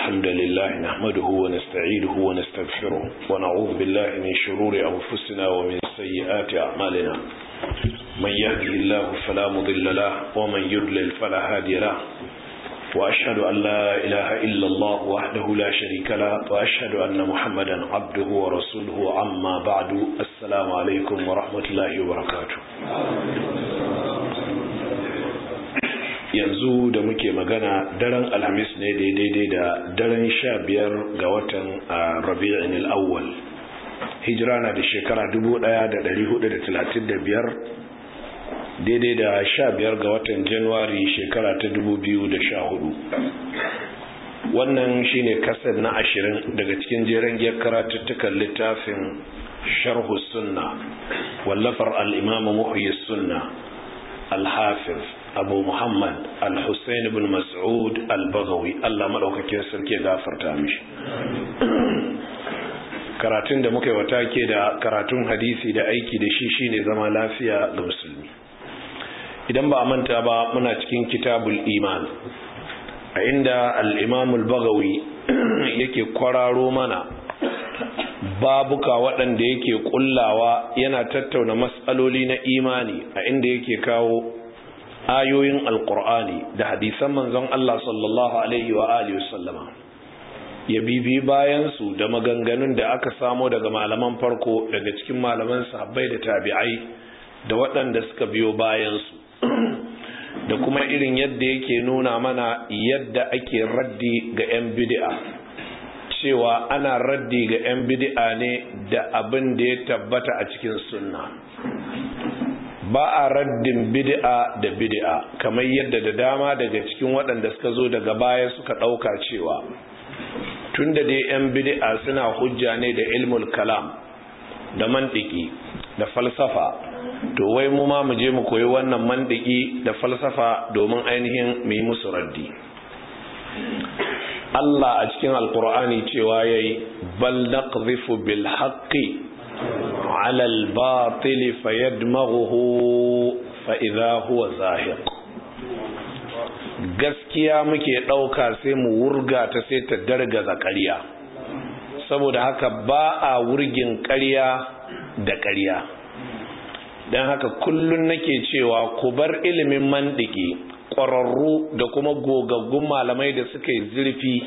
الحمد لله نحمده ونستعيده ونستغفره ونعوذ بالله من شرور أنفسنا ومن سيئات أعمالنا من يهده الله فلا مضل له ومن يضلل فلا هادي له وأشهد أن لا إله إلا الله وحده لا شريك له وأشهد أن محمدا عبده ورسوله عما بعد السلام عليكم ورحمة الله وبركاته yanzu da muke magana daren alhamis ne daidai da daren sha biyar ga watan rabi'in al'awwal hijira na da shekara biyar daidai da sha biyar ga watan januwari shekara ta hudu. wannan shine kasar na ashirin daga cikin jeren giyar karatuttukan littafin sharhu sunna wallafar al'imamu muhyi sunna al-hafiz abu muhammad al-hussein ibn mas'ud al-baghawi allah maɗaukakin sarki gafarta mishi karatun da muka yi wata ke da karatun hadisi da aiki da shi shine zama lafiya ga musulmi idan ba a manta ba muna cikin kitabul iman a inda al-imam al-baghawi yake kwararo mana babuka waɗanda yake kullawa yana tattauna matsaloli na imani a inda yake kawo ayoyin alkur'ani da hadisan manzon Allah sallallahu alaihi wa alihi wasallama ya bibi bayan su da maganganun da aka samo daga malaman farko daga cikin malaman sahabbai da tabi'ai da waɗanda suka biyo bayan su da kuma irin yadda yake nuna mana yadda ake raddi ga 'yan bid'a cewa ana raddi ga 'yan bid'a ne da abin da ya tabbata a cikin sunna ba a raddin bid'a da bid'a kamar yadda da dama daga cikin waɗanda suka zo daga baya suka ɗauka cewa tunda dai 'yan bid'a suna hujja ne da ilmul kalam da mantiki da falsafa to wai mu ma mu je mu koyi wannan mantiki da falsafa domin ainihin mu yi musu raddi Allah a cikin alkur'ani cewa yayi bal naqdhifu bil haqqi على الباطل فيدمغه فإذا هو زاهق gaskiya muke ɗauka sai mu wurga ta sai ta dargaza ƙarya saboda haka ba a wurgin ƙarya da ƙarya don haka kullum nake cewa ku bar ilimin mandiki ƙwararru da kuma gogaggun malamai da suka yi zurfi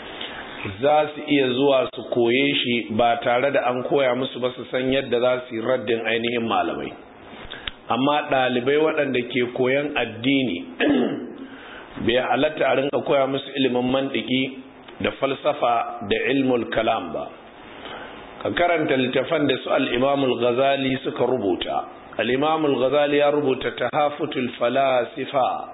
za su iya zuwa su koye shi ba tare da an koya musu ba su san yadda za su yi raddin ainihin malamai amma ɗalibai waɗanda ke koyan addini bai halatta a rinka koya musu ilimin mandiki da falsafa da ilmul kalam ba ka karanta littafan da su al'imamul ghazali suka rubuta al'imamul ghazali ya rubuta tahafutul falasifa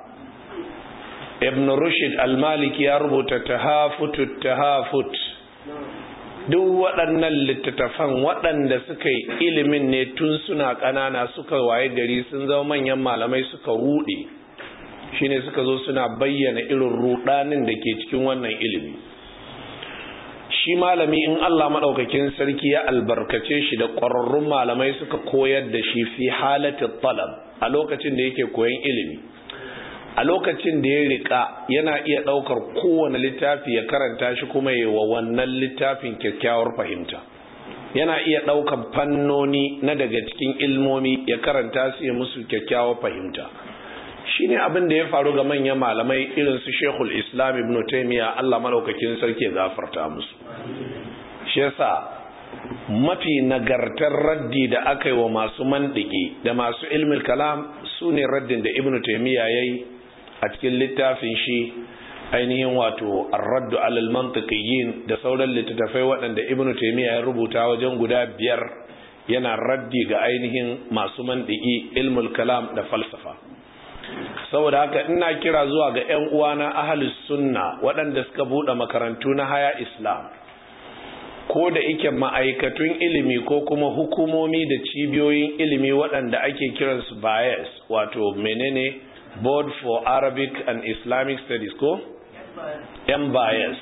ibn rushd al-maliki ya rubuta tahafut tahafut duk waɗannan littattafan waɗanda suka yi ilimin ne tun suna ƙanana suka waye gari sun zama manyan malamai suka ruɗe shine suka zo suna bayyana irin ruɗanin da ke cikin wannan ilimi shi malami in Allah maɗaukakin sarki ya albarkace shi da ƙwararrun malamai suka koyar da shi fi halatin talab a lokacin da yake koyan ilimi a lokacin da ya rika yana iya ɗaukar kowane littafi ya karanta shi kuma yi wa wannan littafin kyakkyawar fahimta yana iya ɗaukar fannoni na daga cikin ilmomi ya karanta su ya musu kyakkyawar fahimta shi ne abin da ya faru ga manyan malamai irin su shekul islam ibn taimiyya allah malaukakin sarki ya gafarta musu shi yasa mafi nagartar raddi da aka yi wa masu mandiki da masu ilmin kalam su ne raddin da ibn taimiyya ya yi a cikin littafin shi ainihin wato arraddu alal mantiqiyin da sauran littattafai waɗanda ibnu taymiya ya rubuta wajen guda biyar yana raddi ga ainihin masu mantiki ilmul kalam da falsafa saboda haka ina kira zuwa ga ƴan uwana ahlus sunna waɗanda suka buɗe makarantu na haya islam ko da ike ma'aikatun ilimi ko kuma hukumomi da cibiyoyin ilimi waɗanda ake kiransu bias wato menene board for arabic and islamic studies ko bias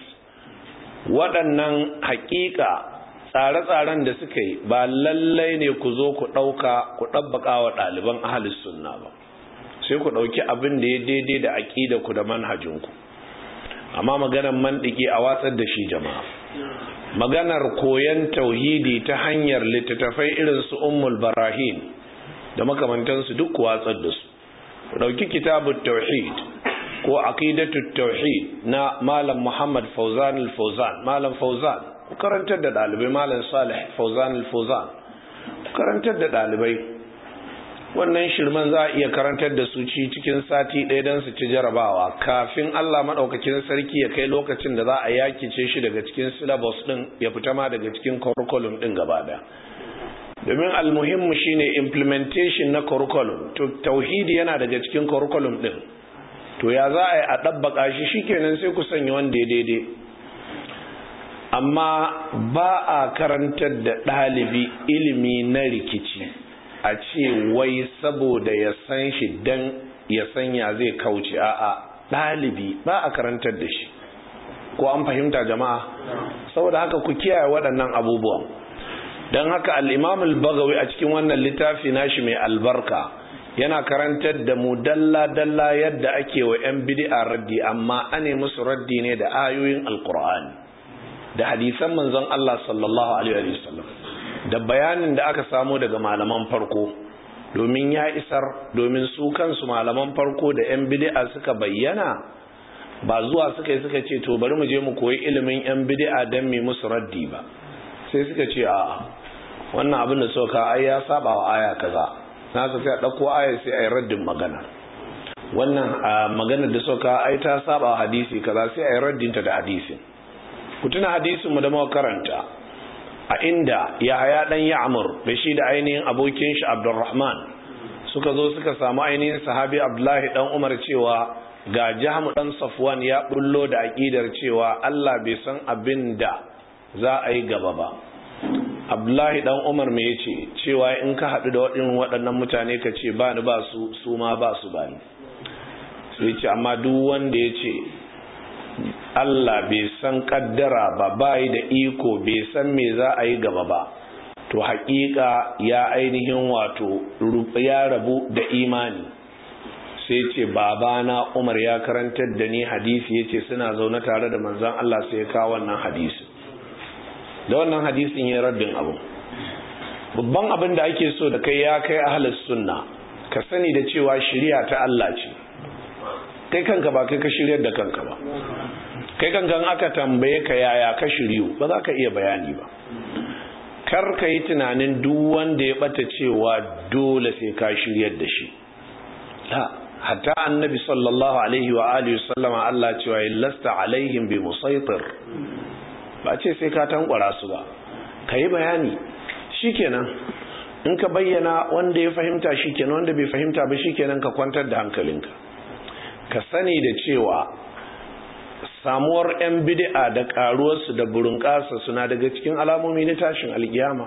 waɗannan hakika tsare-tsaren da suka yi ba lallai ne ku zo ku ɗauka ku ɗabbaka wa ɗaliban ahalus sunna ba sai ku ɗauki abin da ya daidai da aƙida ku da manhajinku amma maganar mandiki a watsar da shi jama'a maganar koyan tauhidi ta hanyar littattafai irin su ummul barahin da makamantansu duk watsar da su dauki kitabut tauhid ko aqidatut tauhid na malam Muhammad Fauzan al-Fauzan malam Fauzan ku karantar da dalibai malam Salih Fauzan al-Fauzan ku karantar da dalibai wannan shirman za a iya karantar da su ci cikin sati ɗaya don su ci jarabawa kafin Allah maɗaukakin sarki ya kai lokacin da za a yakice shi daga cikin syllabus ɗin ya fita ma daga cikin curriculum ɗin gaba ɗaya domin almuhimmu shine implementation na curriculum to tauhidi yana daga cikin curriculum ɗin to ya za a yi a ɗabbaƙa shi shikenan sai ku sanya wanda ya daidai amma ba a karantar da ɗalibi ilimi na rikici a ce wai saboda ya san shi dan ya sanya zai kauce a'a ɗalibi ba a karantar da shi ko an fahimta jama'a saboda haka ku kiyaye waɗannan abubuwan don haka al'imam al-bagawi a cikin wannan littafi nashi mai albarka yana karantar da mu dalla-dalla yadda ake wa 'yan bid'a raddi amma ane musu raddi ne da ayoyin alkur'ani da hadisan manzon Allah sallallahu alaihi wasallam da bayanin da aka samu daga malaman farko domin ya isar domin su kansu malaman farko da 'yan bid'a suka bayyana ba zuwa suka yi suka ce to bari mu je mu koyi ilimin 'yan bid'a don mai musu raddi ba sai suka ce a wannan abin da suka ai ya saba wa aya kaza na ka sai a ɗauko aya sai a yi raddin magana wannan maganar da suka ai ta saba wa hadisi kaza sai a yi raddinta da hadisin ku tuna hadisin mu da muka karanta a inda Yahaya dan Ya'mur da shi da ainihin abokin shi Abdurrahman suka zo suka samu ainihin sahabi Abdullahi dan Umar cewa ga Jahmu dan Safwan ya bullo da aqidar cewa Allah bai san abin da za a yi gaba ba Abdullahi dan Umar me yace cewa in ka hadu da waɗannan waɗannan mutane ka ce ba ni ba su su ma ba su ba ni sai ce amma duk wanda yace Allah bai san kaddara ba bai da iko bai san me za a yi gaba ba to haƙiƙa ya ainihin wato ya rabu da imani sai ce babana Umar ya karantar da ni hadisi yace suna zaune tare da manzon Allah sai ya kawo wannan hadisi da wannan hadisin ya raddin abu babban abin da ake so da kai ya kai ahlus sunna ka sani da cewa shari'a ta Allah ce kai kanka ba kai ka shiryar da kanka ba kai kankan aka tambaye ka yaya ka shiryu ba za ka iya bayani ba kar ka yi tunanin duk wanda ya bata cewa dole sai ka shiryar da shi hatta annabi sallallahu alaihi wa alihi sallama Allah cewa lasta alaihim bi musaitir ba ce sai ka tankwara su ba ka yi bayani shikenan in ka bayyana wanda ya fahimta shikenan wanda bai fahimta ba shikenan ka kwantar da hankalinka ka sani da cewa samuwar 'yan bid'a da karuwarsu da burinƙasa suna daga cikin alamomi na tashin alkiyama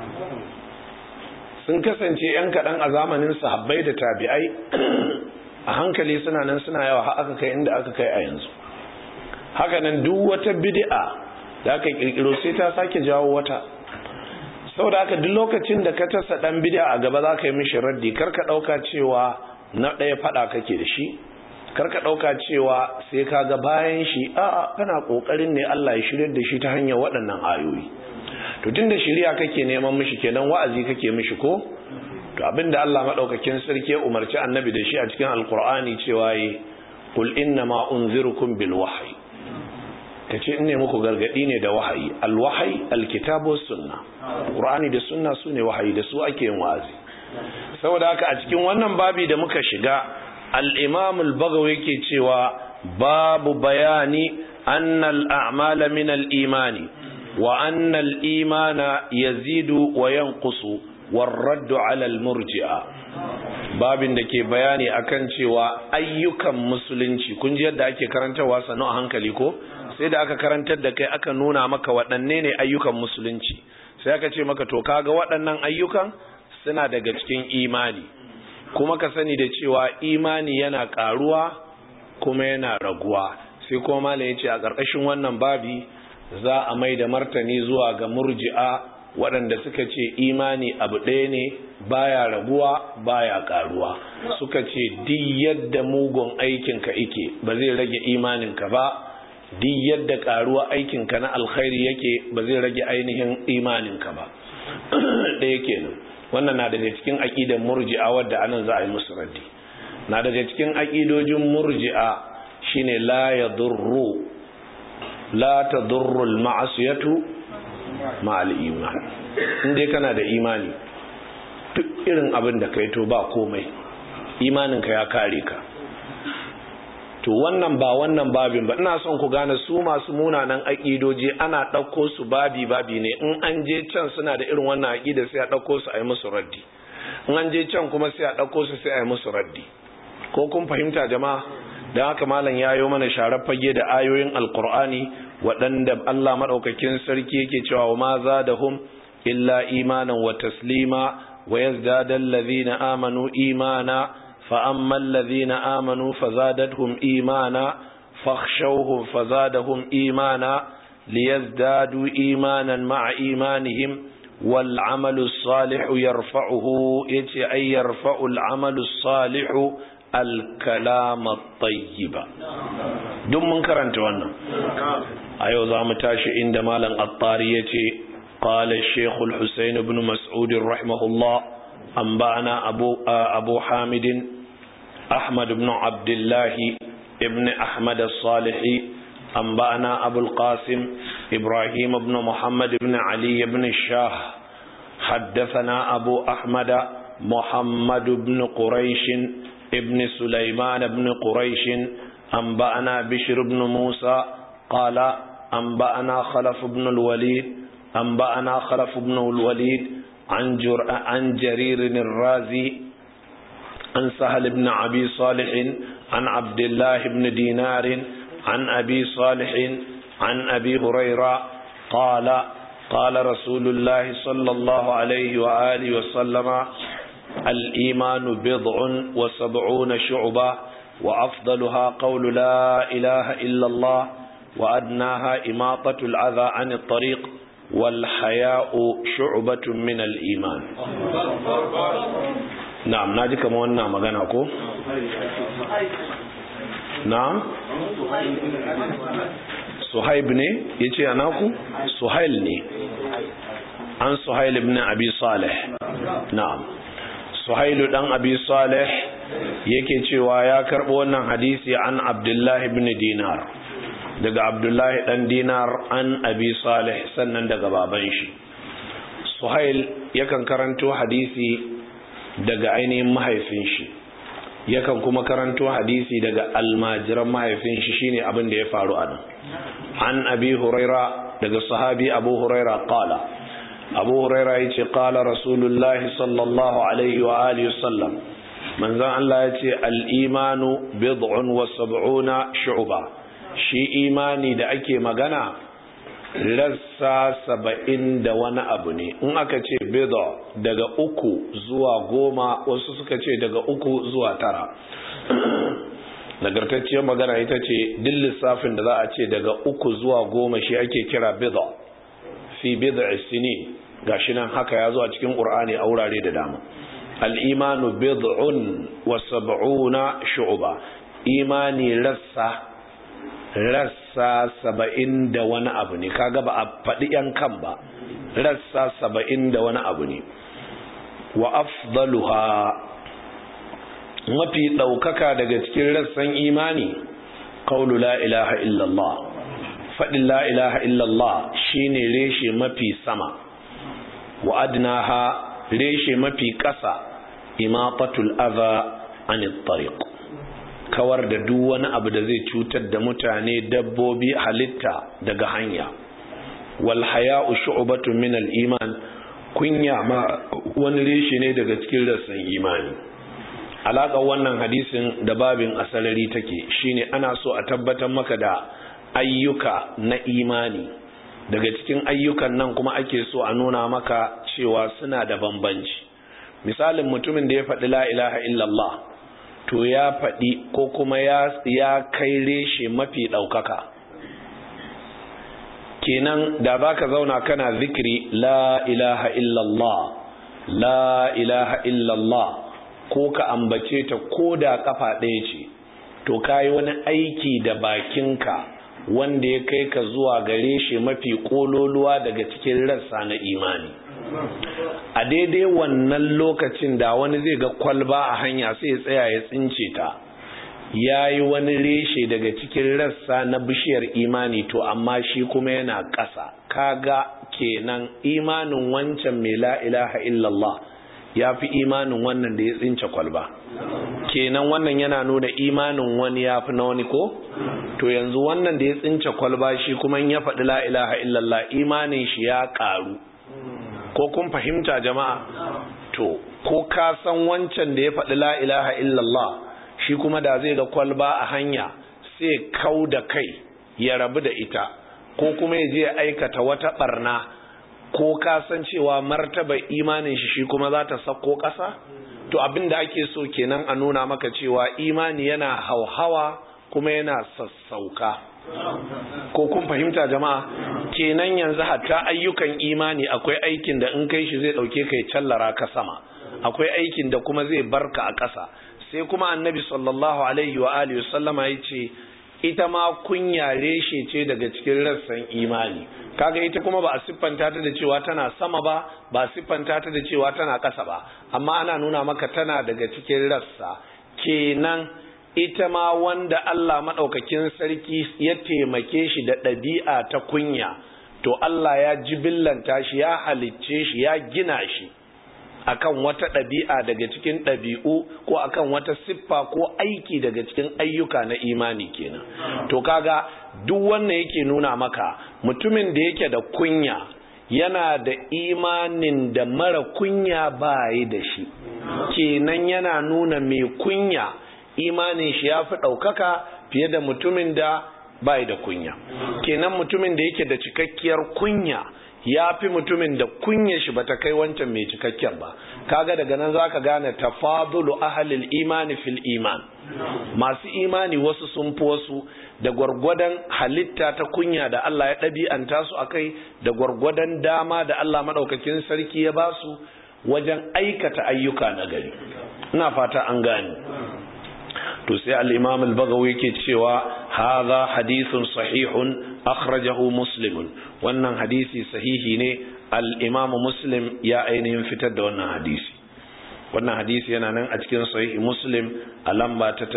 sun kasance 'yan kaɗan a zamanin sahabbai da tabi'ai a hankali suna nan suna yawa har aka kai inda aka kai a yanzu hakanan duk wata bid'a da aka kirkiro sai ta sake jawo wata saboda haka duk lokacin da ka tasa dan bid'a a gaba za ka yi mishi raddi kar ka ɗauka cewa na ɗaya faɗa kake da shi karka ɗauka cewa sai ka ga bayan shi a kana ƙoƙarin ne Allah ya shirya da shi ta hanyar waɗannan ayoyi to tunda shirya kake neman mishi kenan wa'azi kake mishi ko to abinda Allah madaukakin sarki ya umarci annabi da shi a cikin alqur'ani cewa yi qul inna ma unzirukum bil wahyi kace in ne muku gargadi ne da wahayi al wahyi al kitabu sunna qur'ani da sunna sune wahayi da su ake yin wa'azi saboda haka a cikin wannan babi da muka shiga الإمام البغوي كيتشوا باب بيان أن الأعمال من الإيمان وأن الإيمان يزيد وينقص والرد على المرجئة babin da ke bayani akan cewa ayyukan musulunci kun ji yadda ake karantarwa sanu a hankali ko sai da aka karantar da kai aka nuna maka waɗanne ne ayyukan musulunci sai aka ce maka to kaga waɗannan ayyukan suna daga cikin imani kuma ka sani da cewa imani yana karuwa kuma yana raguwa sai kuma malam yace a ƙarƙashin wannan babi za a mai da martani zuwa ga murji'a waɗanda suka ce imani abu ɗaya ne baya raguwa baya karuwa suka ce duk yadda mugun aikinka ike ba zai rage imaninka ba duk yadda karuwa aikinka na alkhairi yake ba zai rage ainihin imaninka ba ɗaya kenan wannan na daga cikin aƙidan murji'a wadda anan za a yi musu raddi na daga cikin aƙidojin murji'a shine la yadurru la tadurru al-ma'siyatu ma'al iman in dai kana da imani duk irin abin da kai to ba komai imaninka ya kare ka to wannan ba wannan babin ba ina son ku gane su masu munanan aƙidoji ana ɗauko su babi babi ne in an je can suna da irin wannan aƙida sai a ɗauko su a yi musu raddi in an je can kuma sai a ɗauko su sai a yi musu raddi ko kun fahimta jama'a da haka malam ya yi mana sharar fage da ayoyin alkur'ani waɗanda Allah maɗaukakin sarki yake cewa wa ma za da hum illa imanan wa taslima wa yazdada allazina amanu imana fa amma allazina amanu fazadatuhum imana fakhshawhum fazadahum imana liyazdadu imanan ma'a imanihim wal amalu salihu yarfa'uhu yace ay yarfa'u al amalu salihu alkalama tayyiba duk mun karanta wannan a yau za mu tashi inda malam attari ya ce قال الشيخ الحسين بن مسعود رحمه الله أنبأنا أبو, أبو حامد أحمد بن عبد الله ابن أحمد الصالحي أنبأنا أبو القاسم إبراهيم بن محمد بن علي بن الشاه حدثنا أبو أحمد محمد بن قريش ابن سليمان بن قريش أنبأنا بشر بن موسى قال أنبأنا خلف بن الوليد أنبأنا خلف بن الوليد عن, جر... عن جرير الرازي عن سهل بن أبي صالح عن عبد الله بن دينار عن أبي صالح عن أبي هريرة قال قال رسول الله صلى الله عليه وآله وسلم الإيمان بضع وسبعون شعبة وأفضلها قول لا إله إلا الله وأدناها إماطة العذى عن الطريق والحياء شعبة من الإيمان نعم ناجي كما وانا مغانا كو نعم suhaib ne ya ce anaku suhail ne an suhail ibn abi salih na'am suhailu dan abi salih yake cewa ya karbo wannan hadisi an abdullahi ibn dinar daga abdullahi dan dinar an abi salih sannan daga baban shi suhail yakan karanto hadisi daga ainihin mahaifin shi yakan kuma karanto hadisi daga almajiran mahaifin shi shine abin da ya faru a nan an abi huraira daga sahabi abu huraira qala abu huraira yace qala rasulullahi sallallahu alaihi wa alihi wasallam manzon Allah yace al-imanu bid'un wa sab'una shu'ba shi imani da ake magana rassa saba'in da wani abu ne in aka ce bid'a daga uku zuwa goma wasu suka ce daga uku zuwa tara nagartacciyar magana ita ce duk lissafin da za a ce daga uku zuwa goma shi ake kira bid'a fi bid'a sini gashi nan haka ya zo a cikin qur'ani a wurare da dama al-imanu bid'un wa sab'una shu'ba imani rassa rassa saba'in da wani abu ne kaga ba a faɗi yan kan ba rassa saba'in da wani abu ne wa afdaluha mafi ɗaukaka daga cikin rassan imani ƙaunu la ilaha illallah faɗin la ilaha illallah shine reshe mafi sama wa adnaha reshe mafi ƙasa imatatul adha anit tariq kawar da duk wani abu da zai cutar da mutane dabbobi halitta daga hanya wal haya'u shu'batun min al iman kunya ma wani reshe ne daga cikin rassan imani alaƙar wannan hadisin da babin asalari take shine ana so a tabbatar maka da ayyuka na imani daga cikin ayyukan nan kuma ake so a nuna maka cewa suna da bambanci misalin mutumin da ya faɗi la ilaha illallah to ya faɗi ko kuma ya, ya kai reshe mafi ɗaukaka kenan da za ka zauna kana zikiri la ilaha illallah la ilaha illallah ko ka ambace ta ko da kafa ɗaya ce to ka yi wani aiki da bakinka wanda ya kai ka zuwa gare shi mafi kololuwa daga cikin rassa na imani a daidai wannan lokacin da wani zai ga kwalba a hanya sai ya tsaya ya tsince ta ya yi wani reshe daga cikin rassa na bishiyar imani to amma shi kuma yana ƙasa kaga kenan imanin wancan mai la ilaha illallah ya fi imanin wannan da ya tsince kwalba kenan wannan yana nuna imanin wani ya fi na wani ko to yanzu wannan da ya tsince kwalba shi kuma ya faɗi la ilaha illallah imanin shi ya ƙaru ko kun fahimta jama'a to ko ka san wancan da ya faɗi la ilaha illallah shi kuma da zai ga kwalba a hanya sai kau da kai ya rabu da ita ko kuma ya je aikata wata barna ko ka san cewa martaba imanin shi shi kuma za ta sako ƙasa to abin da ake so kenan a nuna maka cewa imani yana hauhawa kuma yana sassauka ko kun fahimta jama'a kenan yanzu hatta ayyukan imani akwai aikin da in kai shi zai dauke kai callara ka sama akwai aikin da kuma zai barka a ƙasa sai kuma annabi sallallahu alaihi wa alihi sallama ya ce ita ma kunya reshe ce daga cikin rassan imani kaga ita kuma ba a siffanta ta da cewa tana sama ba ba a siffanta ta da cewa tana ƙasa ba amma ana nuna maka tana daga cikin rassa kenan ita ma wanda Allah maɗaukakin sarki ya taimake shi da ɗabi'a ta kunya to Allah ya jibillanta shi ya halicce shi ya gina shi akan wata ɗabi'a daga cikin ɗabi'u ko akan wata siffa ko aiki daga cikin ayyuka na imani kenan to kaga duk wannan yake nuna maka mutumin da yake da kunya yana da imanin da mara kunya bayi da shi kenan yana nuna mai kunya imanin shi ya fi ɗaukaka fiye da mutumin da bai da kunya kenan mutumin da yake da cikakkiyar kunya ya fi mutumin da kunya shi bata kai wancan mai cikakken ba kaga daga nan zaka gane tafadulu ahlil imani fil iman masu imani wasu sun fi wasu da gwargwadon halitta ta kunya da Allah ya ɗabi'anta su akai da gwargwadon dama da Allah maɗaukakin sarki ya ba su wajen aikata ayyuka na gari ina fata an gane to sai al-imam al-bagawi yake cewa hadha hadithun sahihun akhrajahu muslim wannan hadisi sahihi ne al-imam muslim ya ainihin fitar da wannan hadisi wannan hadisi yana nan a cikin sahihi muslim a lamba ta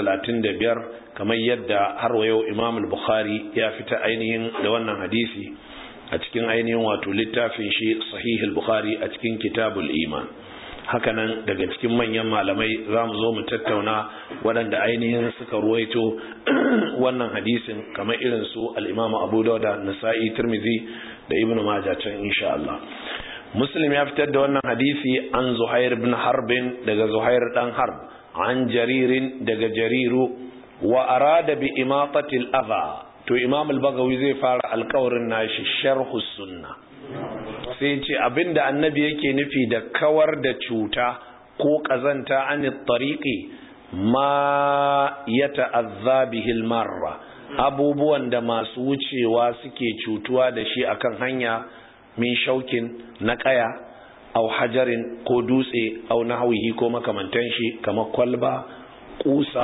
35 kamar yadda har wa yau imam al-bukhari ya fita ainihin da wannan hadisi a cikin ainihin wato littafin shi sahih al-bukhari a cikin kitabul iman hakanan daga cikin manyan malamai za mu zo mu tattauna waɗanda ainihin suka ruwaito wannan hadisin kamar irin su al'imamu abu dauda nasa'i turmizi da ibn majah can insha Allah muslim ya fitar da wannan hadisi an zuhair ibn harbin daga zuhair dan harb an jaririn daga jariru wa arada bi imatatil adha to imam al-bagawi zai fara alkawarin nashi sharhu sunna sai ce abinda annabi yake nufi da kawar da cuta ko kazanta an tariqi ma yata'azza bihil marra abubuwan da masu wucewa suke cutuwa da shi akan hanya min shaukin na kaya au hajarin ko dutse au nahwihi ko makamantan shi kamar kwalba kusa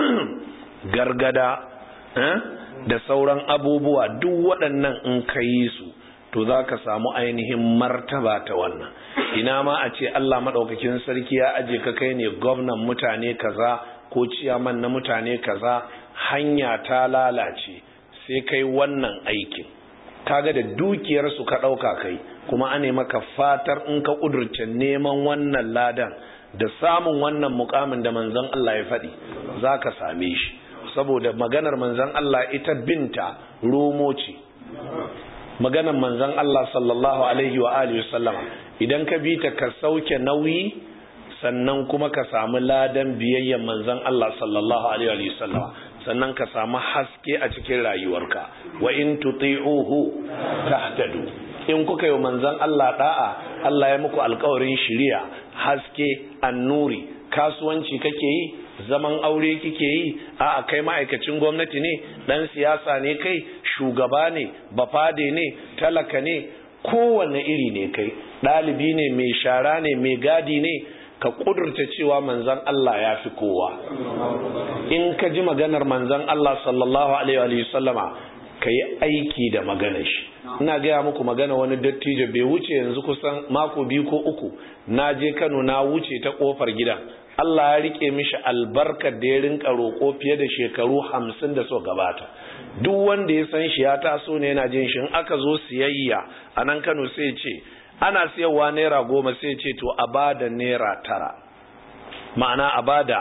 gargada da sauran abubuwa duk waɗannan in ka yi su to za ka samu ainihin martaba ta wannan ina ma a ce Allah maɗaukakin sarki ya aje ka kai ne gwamnan mutane kaza ko ciyaman na mutane kaza hanya ta lalace sai kai wannan aikin kaga da dukiyarsu ka ɗauka kai kuma ane maka fatar in ka ƙudurce neman wannan ladan da samun wannan mukamin da manzon Allah ya faɗi za ka same shi saboda maganar manzon Allah ita binta romo ce maganar manzon Allah sallallahu alaihi wa alihi sallama idan ka bi ta ka sauke nauyi sannan kuma ka samu ladan biyayyen manzon Allah sallallahu alaihi wa sallama sannan ka samu haske a cikin rayuwarka wa in tuti'uhu tahtadu in kuka yi manzon Allah da'a Allah ya muku alƙawarin shiriya haske annuri kasuwanci kake yi zaman aure kike yi a kai ma'aikacin gwamnati ne dan siyasa ne kai shugaba ne bafade ne talaka ne kowane iri ne kai ɗalibi ne mai shara ne mai gadi ne ka kudurta cewa manzan Allah ya fi kowa in ka ji maganar manzan Allah sallallahu alaihi wa sallama ka yi aiki da magana shi ina gaya muku magana wani dattijo bai wuce yanzu kusan mako biyu ko uku na je kano na wuce ta kofar gidan Allah ya rike mishi albarkar da ya rinka roƙo fiye da shekaru hamsin da so gabata duk wanda ya san shi ya taso ne yana jin shi in aka zo siyayya a nan kano sai ce ana siyarwa naira goma sai ce to a bada naira tara ma'ana a bada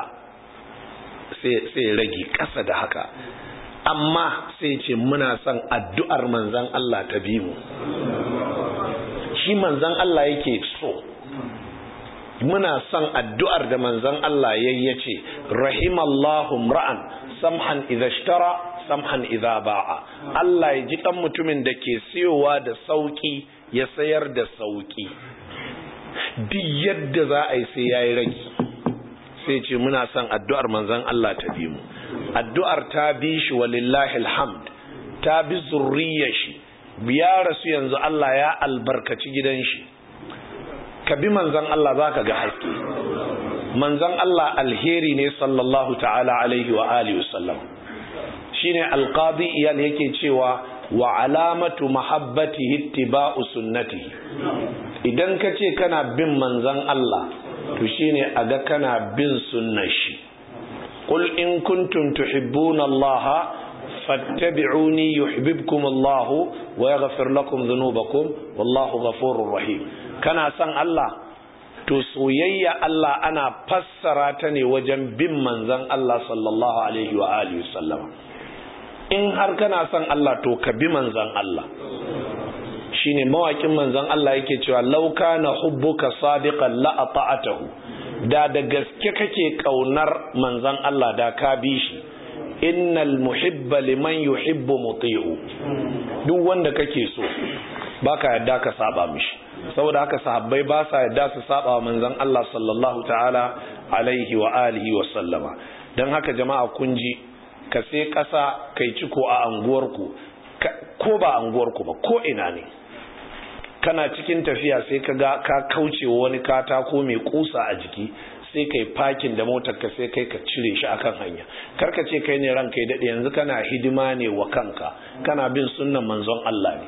sai rage ƙasa da haka amma sai ce muna son addu'ar manzan Allah ta bi mu shi manzan Allah yake so muna son addu'ar da manzan Allah ya yace rahimallahu ra'an samhan idha ishtara samhan idha ba'a Allah ya ji kan mutumin da ke siyowa da sauki ya sayar da sauki duk yadda za a yi sai yayi rage sai ce muna son addu'ar manzan Allah ta bi mu addu'ar ta bi shi walillahi alhamd ta bi zurriyar shi ya rasu yanzu Allah ya albarkaci gidan shi ka bi manzan Allah za ka ga haske manzan Allah alheri ne sallallahu ta'ala alaihi wa alihi wasallam shi ne alƙadi iyal yake cewa wa alamatu mahabbatihi ittiba'u sunnatihi idan ka ce kana bin manzan Allah to shine a ga kana bin sunnar shi qul in kuntum tuhibbuna Allah fattabi'uni yuhibbukum Allah wa yaghfir lakum dhunubakum wallahu ghafurur rahim kana son Allah to soyayya Allah ana fassara ta ne wajen bin manzon Allah sallallahu alaihi wa alihi sallama in har kana son Allah to ka bi manzon Allah shine mawakin manzon Allah yake cewa law kana hubbuka sadiqan la ata'atahu da da gaske kake kaunar manzon Allah da ka bi shi innal muhibba liman yuhibbu muti'u duk wanda kake so baka yadda ka saba mishi saboda haka sahabbai ba sa yadda su saba wa manzon Allah sallallahu ta'ala alaihi wa alihi wa sallama dan haka jama'a kun ji ka sai kasa kai ciko a anguwarku ko ba anguwarku ba ko ina ne kana cikin tafiya sai ka ga ka kauce wani katako mai kusa a jiki sai kai fakin da motar ka sai kai ka cire shi akan hanya karka ce kai ne ranka ya dade yanzu kana hidima ne wa kanka kana bin sunnan manzon Allah ne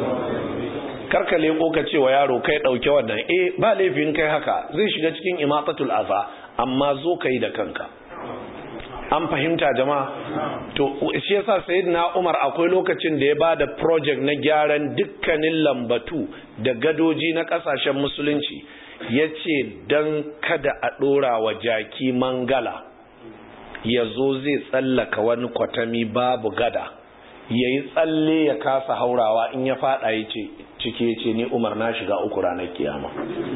karka leko ka ce wa yaro kai dauke wannan eh ba laifin kai haka zai shiga cikin imatatul aza amma zo kai da kanka an fahimta jama'a to shi yasa sayyidina Umar akwai lokacin da ya bada project na gyaran dukkanin lambatu da gadoji na kasashen musulunci yace dan kada a dora wa jaki mangala yazo zai tsallaka wani kwatami babu gada yayi tsalle ya kasa haurawa in ya fada yace cike yace ni Umar na shiga uku ranar kiyama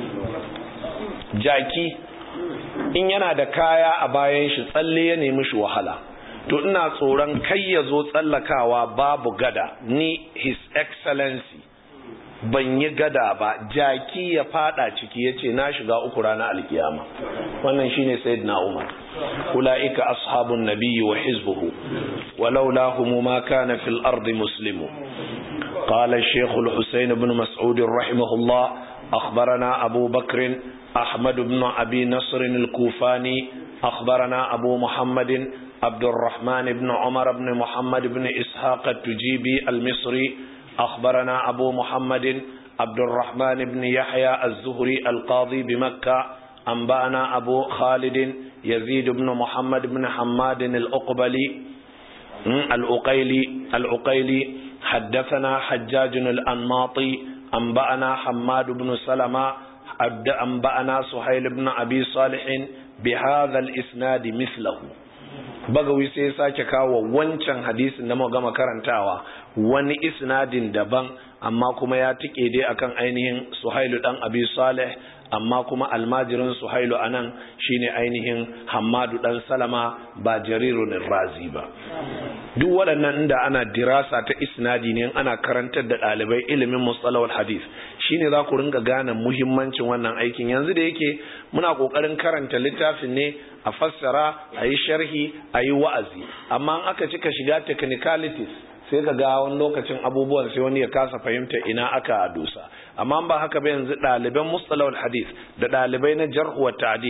jaki in yana da kaya a bayan shi tsalle ya nemi shi wahala to ina tsoron kai ya zo tsallakawa babu gada ni his excellency ban yi gada ba jaki ya fada ciki ya ce na shiga uku ranar alkiyama wannan shine sayyidina umar ula'ika ashabun nabiyyi wa hizbuhu walaula humu ma kana fil ardi muslimu قال الشيخ الحسين بن مسعود رحمه الله أخبرنا أبو بكر أحمد بن أبي نصر الكوفاني أخبرنا أبو محمد عبد الرحمن بن عمر بن محمد بن إسحاق التجيبي المصري أخبرنا أبو محمد عبد الرحمن بن يحيى الزهري القاضي بمكة أنبأنا أبو خالد يزيد بن محمد بن حماد الأقبلي الأقيلي الأقيلي حدثنا حجاج الأنماطي أنبأنا حماد بن سلمة أنبأنا سهيل بن أبي صالح بهذا الإسناد مثله bagawi sai ya sake kawo wancan hadisin da muka gama karantawa wani isnadin daban amma kuma ya tike dai akan ainihin Suhailu dan Abi Saleh amma kuma almajirin Suhailu anan shine ainihin Hammadu dan Salama ba Jarirun Razi ba duk waɗannan inda ana dirasa ta isnadi ne ana karantar da ɗalibai ilimin mustalahul hadith shine za ku ringa gane muhimmancin wannan aikin yanzu da yake muna ƙoƙarin karanta littafin ne a fassara a yi sharhi a yi wa'azi amma in aka cika shiga technicalities sai ka ga wani lokacin abubuwan sai wani ya kasa fahimta ina aka dosa amma ba haka ba yanzu ɗaliban mustalahul hadith da ɗalibai na jarh wa ta'dil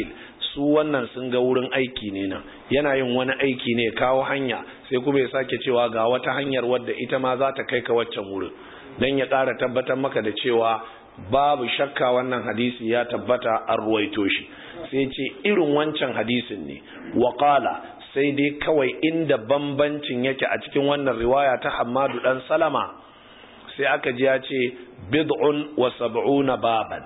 su wannan sun ga wurin aiki ne nan yana yin wani aiki ne kawo hanya sai kuma ya sake cewa ga wata hanyar wadda ita ma za ta kai ka waccan wurin don ya ƙara tabbatar maka da cewa babu shakka wannan hadisi ya tabbata an ruwaito shi sai ce irin wancan hadisin ne waƙala sai dai kawai inda bambancin yake a cikin wannan riwaya ta hamadu dan salama sai aka ji ya ce bid'un wa sab'una baban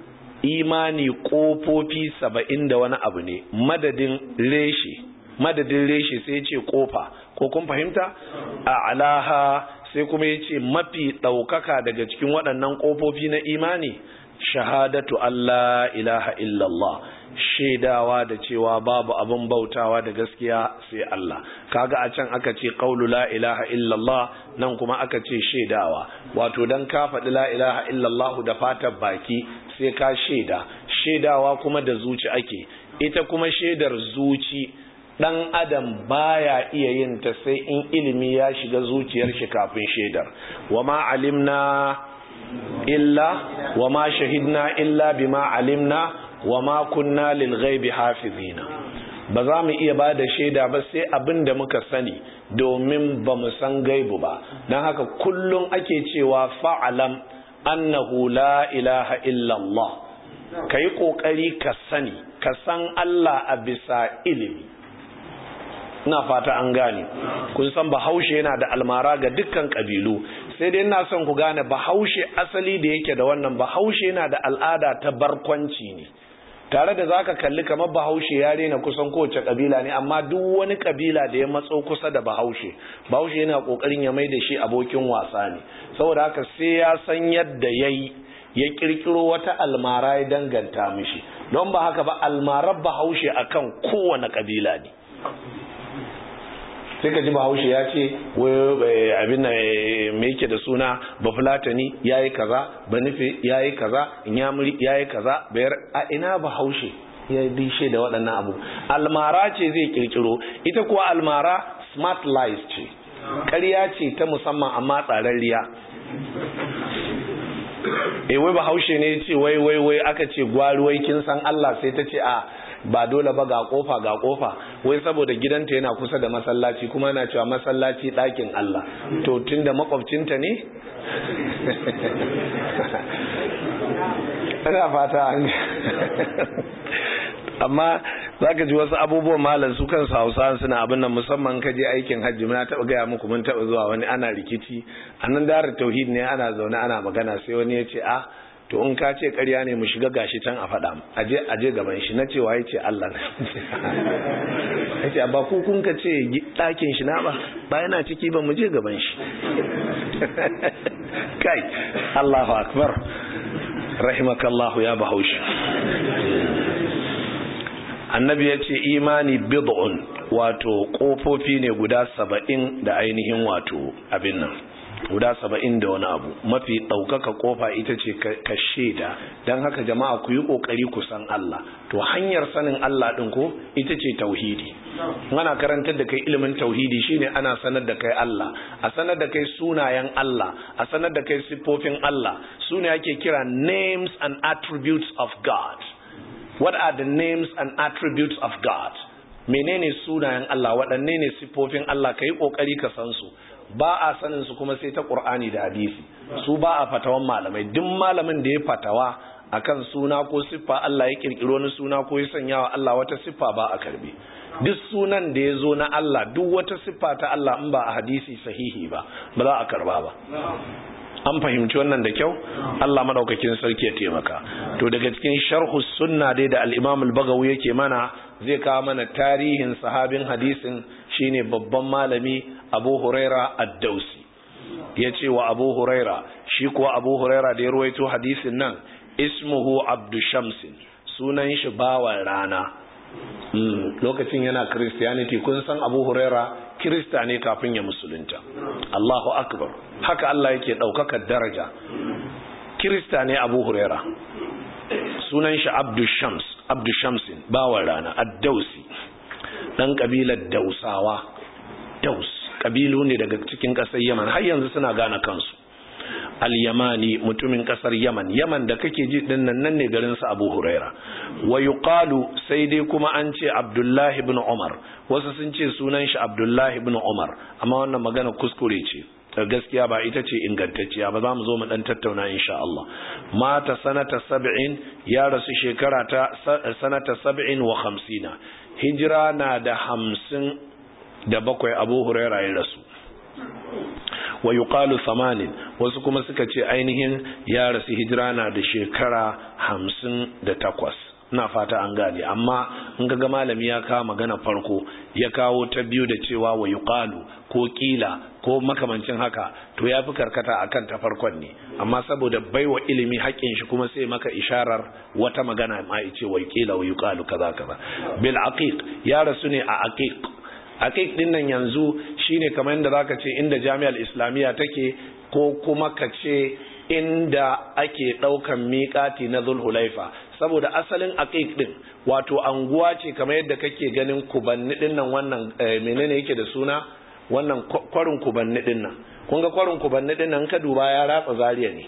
imani kofofi saba'in da wani abu ne madadin reshe madadin reshe sai ce kofa ko kun fahimta a alaha sai kuma ya ce mafi ɗaukaka daga cikin waɗannan ƙofofi na imani shahadatu Allah ilaha illallah shaidawa da cewa babu abin bautawa da gaskiya sai Allah kaga a can aka ce qaulu la ilaha illallah nan kuma aka ce shaidawa wato dan ka faɗi la ilaha illallah da fatar baki sai ka shaida shaidawa kuma da zuci ake ita kuma shaidar zuci dan adam baya iya yin ta sai in ilimi ya shiga zuciyar shi kafin shaidar wama alimna illa wama shahidna illa bima alimna wama kunna lil ghaibi hafizina ba za mu iya ba da shaida ba sai abin da muka sani domin ba mu san gaibu ba don haka kullum ake cewa fa'alam annahu la ilaha illallah ka yi ƙoƙari ka sani ka san Allah a bisa ilimi ina fata an gane kun san bahaushe yana da almara ga dukkan kabilu sai dai ina son ku gane bahaushe asali da yake da wannan bahaushe yana da al'ada ta barkwanci ne tare da zaka kalli kamar bahaushe ya rena kusan kowace kabila ne amma duk wani kabila da ya matso kusa da bahaushe bahaushe yana kokarin ya mai da shi abokin wasa ne saboda haka sai ya san yadda yayi ya kirkiro wata almara ya danganta mishi don ba haka ba almarar bahaushe akan kowane kabila ne sai ka ji bahaushe ya ce abin da mai yake da suna bafulatani ya yi kaza banife ya yi kaza inyamuri ya yi kaza bayar a ina bahaushe ya dishe da waɗannan abu almara ce zai kirkiro ita kuwa almara smart lies ce ƙarya ce ta musamman amma tsararriya e wai bahaushe ne ce wai wai wai aka ce gwaruwai kin san Allah sai ta ce a ba dole ba ga kofa ga kofa wai saboda gidanta yana kusa da masallaci kuma yana cewa masallaci ɗakin Allah to tunda makwabcinta ne ina fata an amma za ka ji wasu abubuwan malam su kansu hausa suna abin nan musamman ka je aikin hajji muna taɓa gaya muku mun taɓa zuwa wani ana rikici a nan darar tauhid ne ana zaune ana magana sai wani ya ce a to in ka ce ƙarya ne mu shiga gashi can a faɗa aje aje gaban shi na cewa ya ce Allah ya ce ba ku kun ka ce ɗakin shi na ba ba yana ciki ba mu je gaban shi kai Allahu akbar rahimakallahu ya bahaushe annabi ya ce imani bid'un wato ƙofofi ne guda saba'in da ainihin wato abin nan guda saba'in da wani abu mafi ɗaukaka ƙofa ita ce ka shaida don haka jama'a ku yi ƙoƙari ku san Allah to hanyar sanin Allah ɗin ko ita ce tauhidi ana karantar da kai ilimin tauhidi shine ana sanar da kai Allah a sanar da kai sunayen Allah a sanar da kai siffofin Allah su ne ake kira names and attributes of God what are the names and attributes of God menene sunayen Allah waɗanne ne siffofin Allah ka yi ƙoƙari ka san su ba a sanin su kuma sai ta ƙur'ani da hadisi su ba a fatawan malamai duk malamin da ya fatawa akan suna ko siffa Allah ya kirkiro wani suna ko ya sanya wa Allah wata siffa ba a karbe duk sunan da ya zo na Allah duk wata siffa ta Allah in ba a hadisi sahihi ba ba za a karba ba an fahimci wannan da kyau Allah madaukakin sarki ya taimaka to daga cikin sharhu sunna dai da al-Imam al-Baghawi yake mana zai kawo mana tarihin sahabin hadisin shine babban malami Abu Huraira ad-Dausi yace wa Abu Huraira shi kuwa Abu Huraira da ya ruwaito hadisin nan ismuhu Abdu Shamsin sunan shi bawan rana lokacin yana Christianity kun san Abu Huraira Kirista ne kafin ya musulunta Allahu akbar haka Allah yake ɗaukaka daraja Kirista ne Abu Huraira sunan shi Abdu Shams Abdu Shamsin bawan rana Ad-Dausi dan kabilar Dausawa Daus kabilu ne daga cikin ƙasar Yaman har yanzu suna gane kansu al-yamani mutumin kasar yaman yaman da kake ji din nan nan ne garin sa abu huraira wa yuqalu sai dai kuma an ce abdullahi ibn umar wasu sun ce sunan shi abdullahi ibn umar amma wannan magana kuskure ce gaskiya ba ita ce ingantacciya ba za mu zo mu dan tattauna insha Allah mata sanata sab'in ya rasu shekara ta sanata sab'in wa hamsina hijira na da hamsin da bakwai abu huraira ya rasu wa yuqalu thamanin wasu kuma suka ce ainihin ya rasu hijira na da shekara hamsin da takwas ina fata an gane amma in ga malami ya kawo magana farko ya kawo ta biyu da cewa wa yuqalu ko kila ko makamancin haka to ya fi karkata akan ta farkon ne amma saboda baiwa ilimi haƙƙin shi kuma sai maka isharar wata magana ma ya ce wa kila wa yuqalu kaza kaza bil aqiq ya rasu ne a aqiq aqiq din nan yanzu shine kamar yadda zaka ce inda jami'ar islamiyya take ko kuma ka ce inda ake daukan miƙati na zulhulaifa saboda asalin aqiq din wato anguwa ce kamar yadda kake ganin kubanni din nan wannan menene yake da suna wannan kwarin kubanni din nan kun ga kwarin kubanni din nan ka duba ya ratsa zariya ne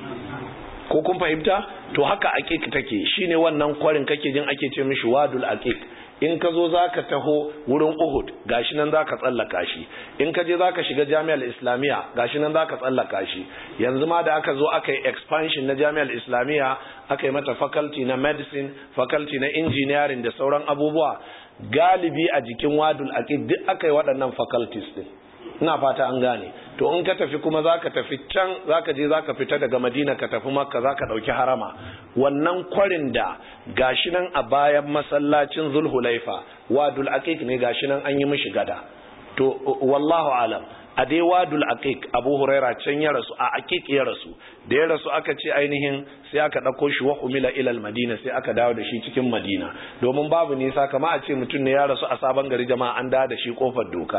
ko kun fahimta to haka aqiq take shine wannan kwarin kake jin ake ce mishi wadul aqiq in ka zo za ka taho wurin uhud gashi nan za ka tsallaka shi in ka je za ka shiga jami'ar islamiyya gashi nan za ka tsallaka shi yanzu ma da aka zo aka yi expansion na jami'ar islamiyya aka yi mata faculty na medicine faculty na engineering da sauran abubuwa galibi a jikin wadul aqid duk aka yi waɗannan faculties din ina fata an gane to in ka tafi kuma zaka tafi can zaka je zaka fita daga Madina ka tafi Makka zaka dauki harama wannan kwarin da gashi nan a bayan masallacin Zulhulaifa wadul aqiq ne gashi nan an yi mishi gada to wallahu alam a dai wadul aqiq Abu Huraira can ya rasu a aqiq ya rasu da ya rasu aka ce ainihin sai aka dauko shi wa umila ila madina sai aka dawo da shi cikin Madina domin babu nisa kama a ce mutum ne ya rasu a sabon gari jama'a an dawo da shi kofar doka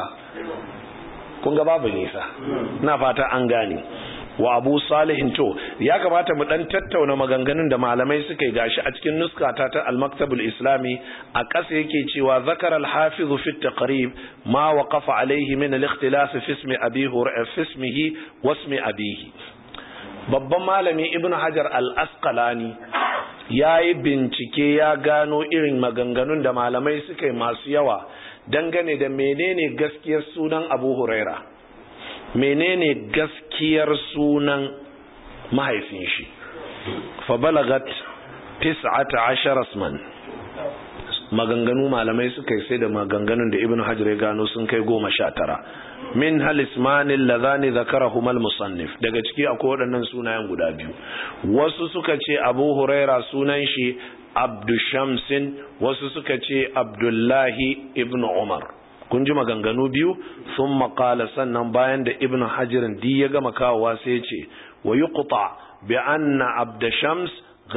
kun ga babu nisa na fata an gane wa abu salihin to ya kamata mu dan tattauna maganganun da malamai suka yi gashi a cikin nuskata ta al-maktabul islami a ƙasa yake cewa zakar al-hafiz fi taqrib ma waqafa alayhi min al-ikhtilaf fi ismi abi fi ismihi wa ismi abihi babban malami ibn hajar al-asqalani yayi bincike ya gano irin maganganun da malamai suka yi masu yawa dangane da menene gaskiyar sunan abu huraira menene gaskiyar sunan mahaifin shi fabalagat tis'ata ashara asman maganganu malamai suka yi sai da maganganun da ibn hajar ya gano sun kai goma sha tara min halismanin lazani zakarahumal musannif daga ciki akwai waɗannan sunayen guda biyu wasu suka ce abu huraira sunan shi abdushamsin wasu suka ce abdullahi ibn umar kun ji maganganu biyu sun makala sannan bayan da ibn hajirin di ya gama kawowa sai ce wa yi kuta bi anna abdushams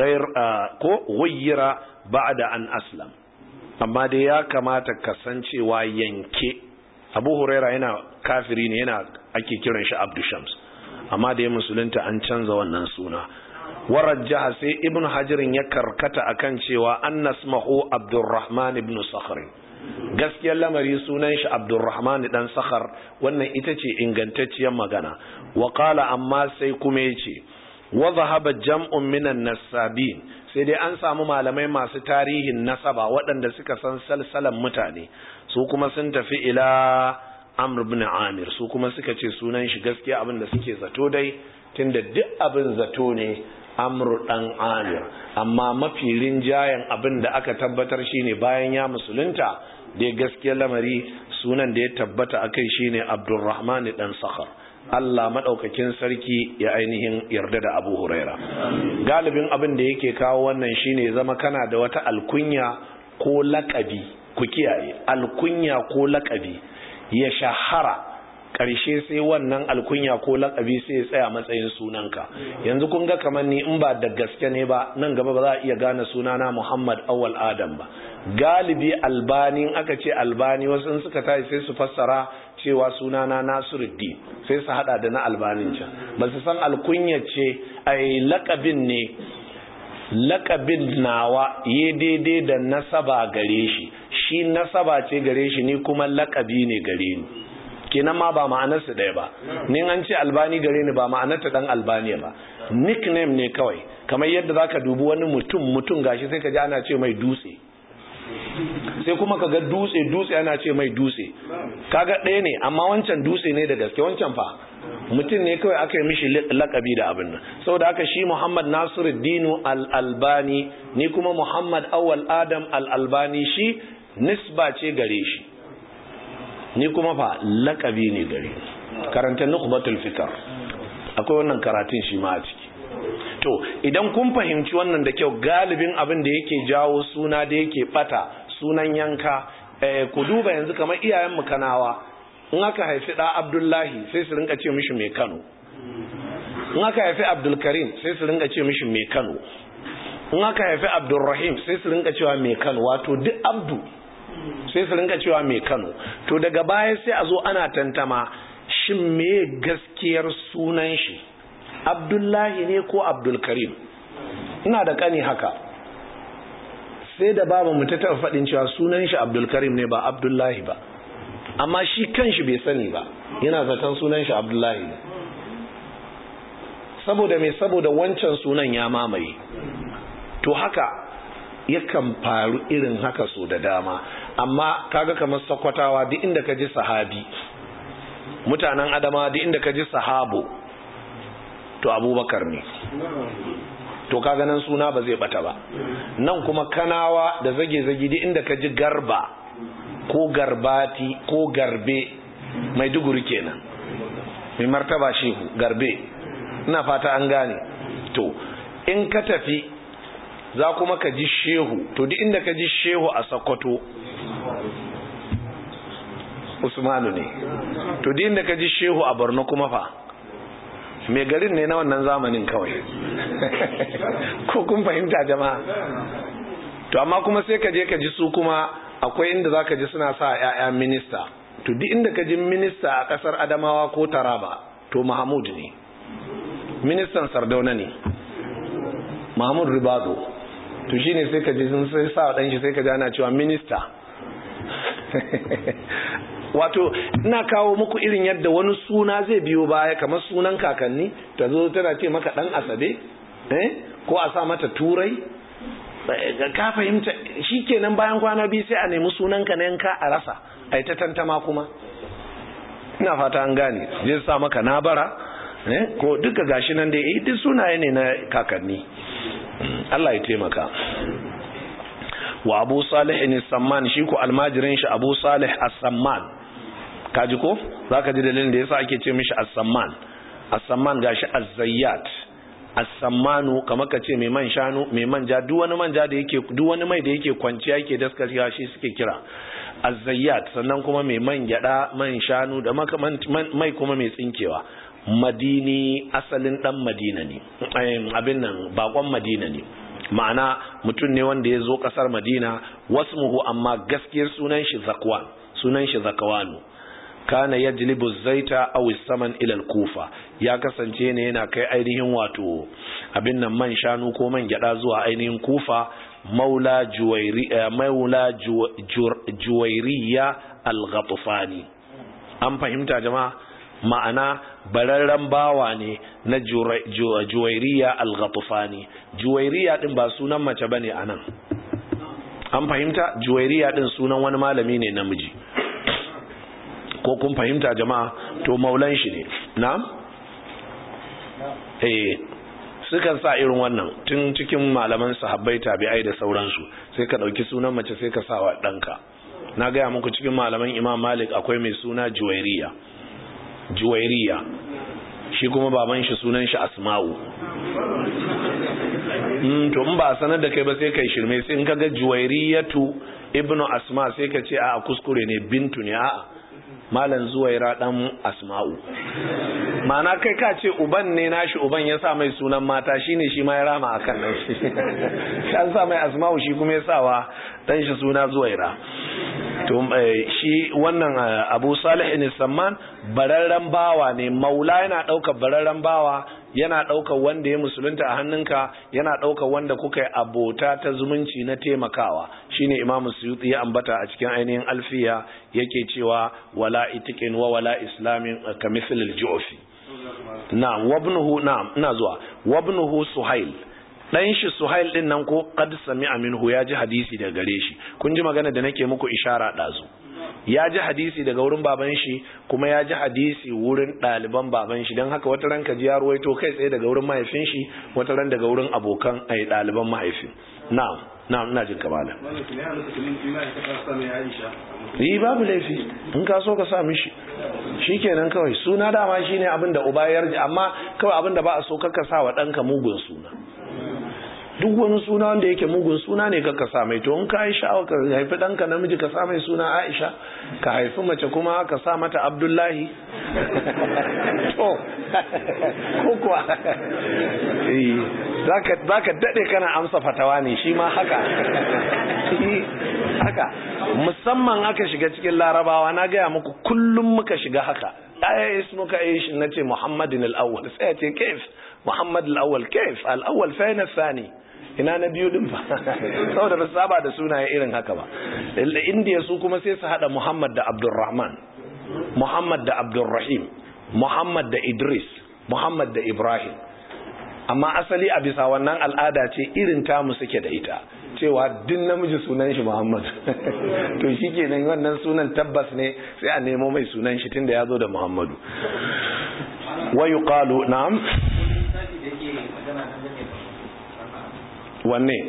ko ghayyira ba'da an aslam amma dai ya kamata kasancewa yanke abu huraira yana kafiri ne yana ake kiran shi abdushams amma da ya musulunta an canza wannan suna warajjaha sai ibn hajirin ya karkata akan cewa an nasmahu abdurrahman ibn sakhar gaskiyar lamari sunan shi abdurrahman dan sakhar wannan ita ce ingantacciyar magana wa qala amma sai kuma yace wa dhahaba jam'un minan nasabin sai dai an samu malamai masu tarihin nasaba waɗanda suka san salsalan mutane su kuma sun tafi ila amr ibn amir su kuma suka ce sunan shi gaskiya abin da suke zato dai tunda duk abin zato ne amru dan amir amma mafi rinjayen abin da aka tabbatar shine bayan ya musulunta da gaskiyar lamari sunan da ya tabbata akai shine abdurrahman dan sakhar Allah madaukakin sarki ya ainihin yarda da Abu Huraira galibin abin da yake kawo wannan shine zama kana da wata alkunya ko lakabi ku kiyaye alkunya ko lakabi ya shahara ƙarshe sai wannan alkunya ko lakabi sai ya tsaya matsayin sunanka yanzu kun ga kamar ni in ba da gaske ne ba nan gaba ba za a iya gane sunana Muhammad Awwal Adam ba galibi albani aka ce albani wasu in suka tashi sai su fassara cewa sunana Nasiruddin sai su hada da na albanin can ba su san alkunya ce ai lakabin ne lakabin nawa ya daidai da nasaba gare shi shi nasaba ce gare shi ni kuma lakabi ne gare ni kenan ma ba ma'anarsu ɗaya ba ni an ce albani gare ni ba ma'anarta dan albaniya ba nickname ne kawai kamar yadda zaka dubi wani mutum mutum gashi sai ka ji ana ce mai dutse sai kuma ka ga dutse dutse ana ce mai dutse kaga ɗaya ne amma wancan dutse ne da gaske wancan fa mutum ne kawai aka yi mishi lakabi da abin nan saboda haka shi Muhammad Nasiruddin al-Albani ni kuma Muhammad Awwal Adam al-Albani shi nisba ce gare shi ni kuma fa lakabi ne gare karanta nukhbatul fikr akwai wannan karatun shi ma a ciki to idan kun fahimci wannan da kyau galibin abin da yake jawo suna da yake bata sunan yanka eh, ku duba yanzu kamar iyayen mu kanawa in aka haifi da Abdullahi sai su rinka ce mishi mai Kano in aka haifi Abdulkarim sai su rinka ce mishi mai Kano in aka haifi Abdulrahim sai su rinka cewa mai Kano wato duk Abdu sai su rinka cewa mai Kano to daga baya sai a zo ana tantama shin me gaskiyar sunan shi Abdullahi ne ko Abdulkarim ina da kani haka sai da baba mu ta taɓa faɗin cewa sunan shi Abdulkarim ne ba Abdullahi ba amma shi kanshi bai sani ba yana zaton sunan shi Abdullahi ne saboda me saboda wancan sunan ya mamaye to haka yakan faru irin haka so da dama amma kaga kamar sakwatawa duk inda ka ji sahabi mutanen adama duk inda ka ji sahabo to abubakar ne to kaga nan suna ba zai bata ba nan kuma kanawa da zage-zage duk inda ka ji garba ko garbati ko garbe mai duguri kenan mai martaba shehu garbe ina fata an gane to in ka tafi za kuma ka ji shehu to duk inda ka ji shehu a sokoto usmanu ne to duk inda ka ji shehu a borno kuma fa mai garin ne na wannan zamanin kawai ko kun fahimta jama'a to amma kuma sai ka je ka ji su kuma akwai inda za ka ji suna sa 'ya'ya minista to duk inda ka ji minista a kasar adamawa ko taraba to mahmud ne ministan sardauna ne mahmud ribado to shine sai ka ji sun sai sa dan shi sai ka ji ana cewa minista wato ina kawo muku irin yadda wani suna zai biyo baya kamar sunan kakanni ta zo tana ce maka dan asabe eh ko a sa mata turai ka fahimta shikenan bayan kwana biyu sai a nemi sunan ka na yanka a rasa ai ta tantama kuma ina fata an gane zai sa maka nabara eh ko duka gashi nan dai duk sunaye ne na kakanni Allah ya taimaka wa abu salih ne samman shi ko almajirin shi abu salih as-samman kaji ko zaka ji dalilin da yasa ake ce mishi as-samman as-samman gashi az-zayyat as-sammanu kamar ka ce mai man shanu mai manja duk wani manja da yake duk wani mai da yake kwanciya yake daskarewa shi suke kira az-zayyat sannan kuma mai man gyada man shanu da mai kuma mai tsinkewa madini asalin dan madina ne abin nan bakon madina ne ma'ana mutum ne wanda ya zo kasar madina wasmuhu amma gaskiyar sunan shi zakwan sunan shi zakawanu kana yajlibu zaita aw saman ila kufa ya kasance ne yana kai ainihin wato abin nan man shanu ko man gyada zuwa ainihin kufa maula juwairi maula juwairiya al-ghatfani an fahimta jama'a ma'ana bararren bawa ne na juwairiya al-ghatfani juwairiya din ba sunan mace bane anan an fahimta juwairiya din sunan wani malami ne namiji ko kun fahimta jama'a to maulan shi ne na eh sukan sa irin wannan tun cikin malaman sahabbai tabi'ai da sauransu sai ka dauki sunan mace sai ka sa wa danka na gaya muku cikin malaman imam malik akwai mai suna juwairiya juwairiya shi kuma baban shi sunan shi asma'u mm to in ba sanar da kai ba sai kai shirme sai in kaga juwairiyatu ibnu asma sai ka ce a kuskure ne bintu ne a'a malan zuwaira dan asma'u ma'ana kai ka ce uban ne nashi uban ya sa mai sunan mata shine shi ma ya rama akan nan shi an sa mai asma'u shi kuma ya sawa dan shi suna zuwaira to shi wannan abu salih ne samman bararren bawa ne maula yana ɗaukar bararren bawa yana ɗaukar wanda ya musulunta a hannunka yana ɗaukar wanda kuka yi abota ta zumunci na taimakawa shine imamu suyuti ya ambata a cikin ainihin alfiya yake cewa wala itiqin wa wala islamin ka mithlil ju'fi na'am wabnuhu na'am ina zuwa wabnuhu suhail dan shi suhail din nan ko qad sami'a minhu ya ji hadisi daga gare shi kun ji magana da nake muku ishara dazu ya ji hadisi daga wurin baban shi kuma ya ji hadisi wurin ɗaliban baban shi don haka wata ran ka ji ya ruwaito kai tsaye daga wurin mahaifin shi wata ran daga wurin abokan ai ɗaliban mahaifin na'am na'am ina jin kamala yi babu laifi in ka so ka sa mishi shikenan kawai suna dama shine abin da uba ya amma kawai abin da ba a so ka sa wa ɗanka mugun suna duk wani suna wanda yake mugun suna ne ka sa mai to in ka yi sha'awa ka haifi ɗanka namiji ka sa mai suna aisha ka haifi mace kuma ka sa mata abdullahi to ko kuwa za ka daɗe kana amsa fatawa ne shi ma haka haka musamman aka shiga cikin larabawa na gaya muku kullum muka shiga haka ɗaya ismuka ish na ce muhammadin al'awwal sai ce kaif muhammad al'awwal kaif al'awwal fa na sani ina na biyu din ba saboda ba saba da sunaye irin haka ba indiya su kuma sai su hada muhammad da abdurrahman muhammad da abdurrahim muhammad da idris muhammad da ibrahim amma asali a bisa wannan al'ada ce irin tamu suke da ita cewa duk namiji sunan shi muhammad to shi kenan wannan sunan tabbas ne sai a nemo mai sunan shi tunda ya zo da muhammadu wa yuqalu na'am wanne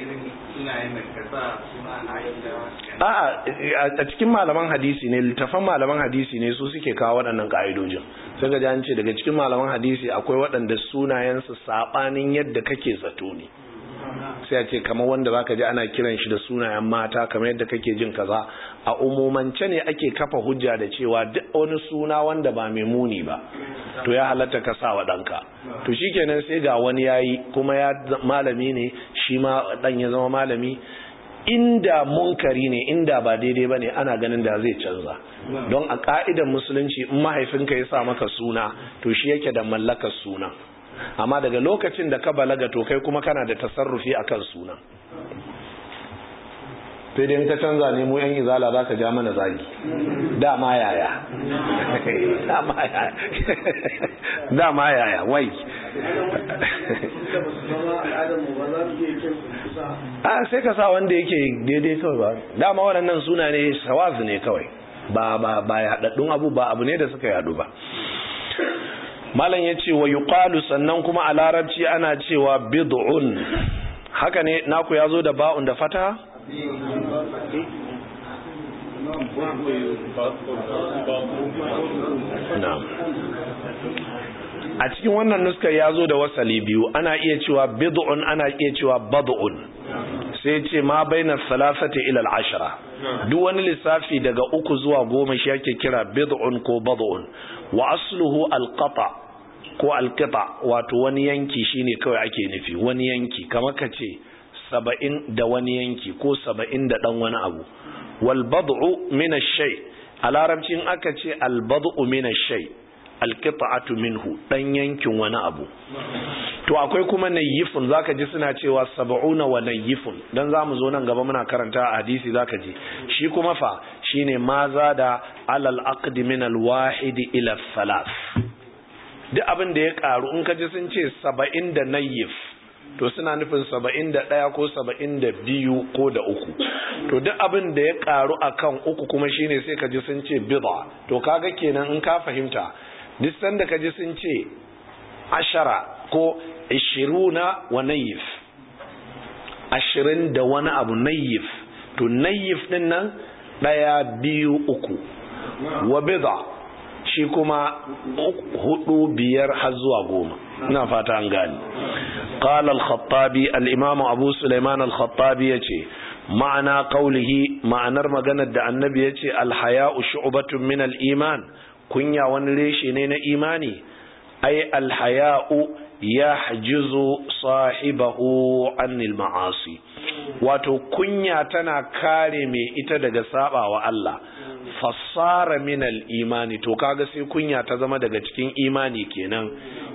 a cikin malaman hadisi ne littafan malaman hadisi ne su suke kawo waɗannan ƙa'idojin sai ga an ce daga cikin malaman hadisi akwai waɗanda sunayensu saɓanin yadda kake zato ne sai a ce kamar wanda zaka ji ana kiran shi da sunayen mata kamar yadda kake jin kaza a umumance ne ake kafa hujja da cewa duk wani suna wanda ba mai muni ba to ya halatta ka sa wa ɗanka to shikenan sai ga wani yayi kuma ya malami ne shi ma ɗan ya zama malami inda munkari ne inda ba daidai ba ne ana ganin da zai canza don a ka'idan musulunci in mahaifinka ya sa maka suna to shi yake da mallakar suna amma daga lokacin da ka balaga to kai kuma kana da tasarrufi akan suna sai dai ka canza ne mu yan izala za ka ja mana zagi dama yaya dama yaya wai a sai ka sa wanda yake daidai kawai ba dama waɗannan suna ne sawazu ne kawai ba ba ba yaɗaɗɗun abu ba abu ne da suka yaɗu ba malam ya ce wa yuqalu sannan kuma a larabci ana cewa bid'un haka ne naku ya zo da ba'un da fata na'am a cikin wannan nuskar ya zo da wasali biyu ana iya cewa bid'un ana iya cewa bad'un sai ce ma bainar salasati ila ashara duk wani lissafi daga uku zuwa goma shi ake kira bid'un ko bad'un wa asluhu alqata ko alqita wato wani yanki shine kawai ake nufi wani yanki kamar ka ce saba'in da wani yanki ko saba'in da dan wani abu wal bad'u min ash-shay a larabcin aka ce al bad'u min ash-shay alqita'atu minhu dan yankin wani abu to akwai kuma nayyifun zaka ji suna cewa sab'una wa nayyifun dan zamu zo nan gaba muna karanta a hadisi zaka ji shi kuma fa shine ma zada alal aqd min al wahid ila thalath duk abin da ya karu in ka ji sun ce 70 da nayyif to suna nufin 71 ko 72 ko da uku to duk abin da ya karu akan uku kuma shine sai ka ji sun ce bid'a to kaga kenan in ka fahimta duk sanda ka ji sun ce ashara ko ishiruna wa nayif ashirin da wani abu nayif to nayif din nan ɗaya biyu uku wa bida shi kuma hudu biyar har zuwa goma ina fata an gani qala al-khattabi al-imam abu sulaiman al-khattabi yace ma'ana qawlihi ma'anar maganar da annabi yace al-haya'u shu'batun min al-iman kunya wani reshe ne na imani ai alhaya'u ya hajizu sahibahu anil ma'asi wato kunya tana kare mai ita daga sabawa Allah fassara min imani to kaga sai kunya ta zama daga cikin imani kenan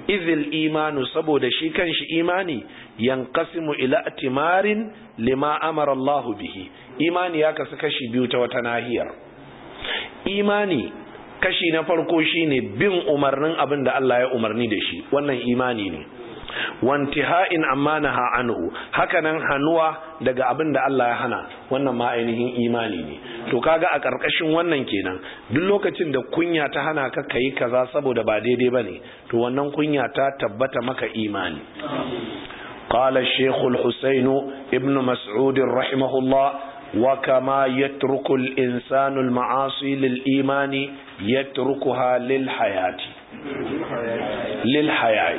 izil imanu saboda shi kanshi imani yanqasimu ila timarin lima amara Allahu bihi imani ya kasu kashi biyu ta wata nahiyar imani kashi na farko shine bin umarnin abin da Allah ya umarni da shi wannan imani ne wantiha'in amma naha anhu hakanan hanuwa daga abin da Allah ya hana wannan ma ainihin imani ne to kaga a karkashin wannan kenan duk lokacin da kunya ta hana ka kai kaza saboda ba daidai bane to wannan kunya ta tabbata maka imani قال الشيخ الحسين ابن مسعود رحمه الله وكما يترك الإنسان المعاصي للإيمان يتركها للحياة للحياة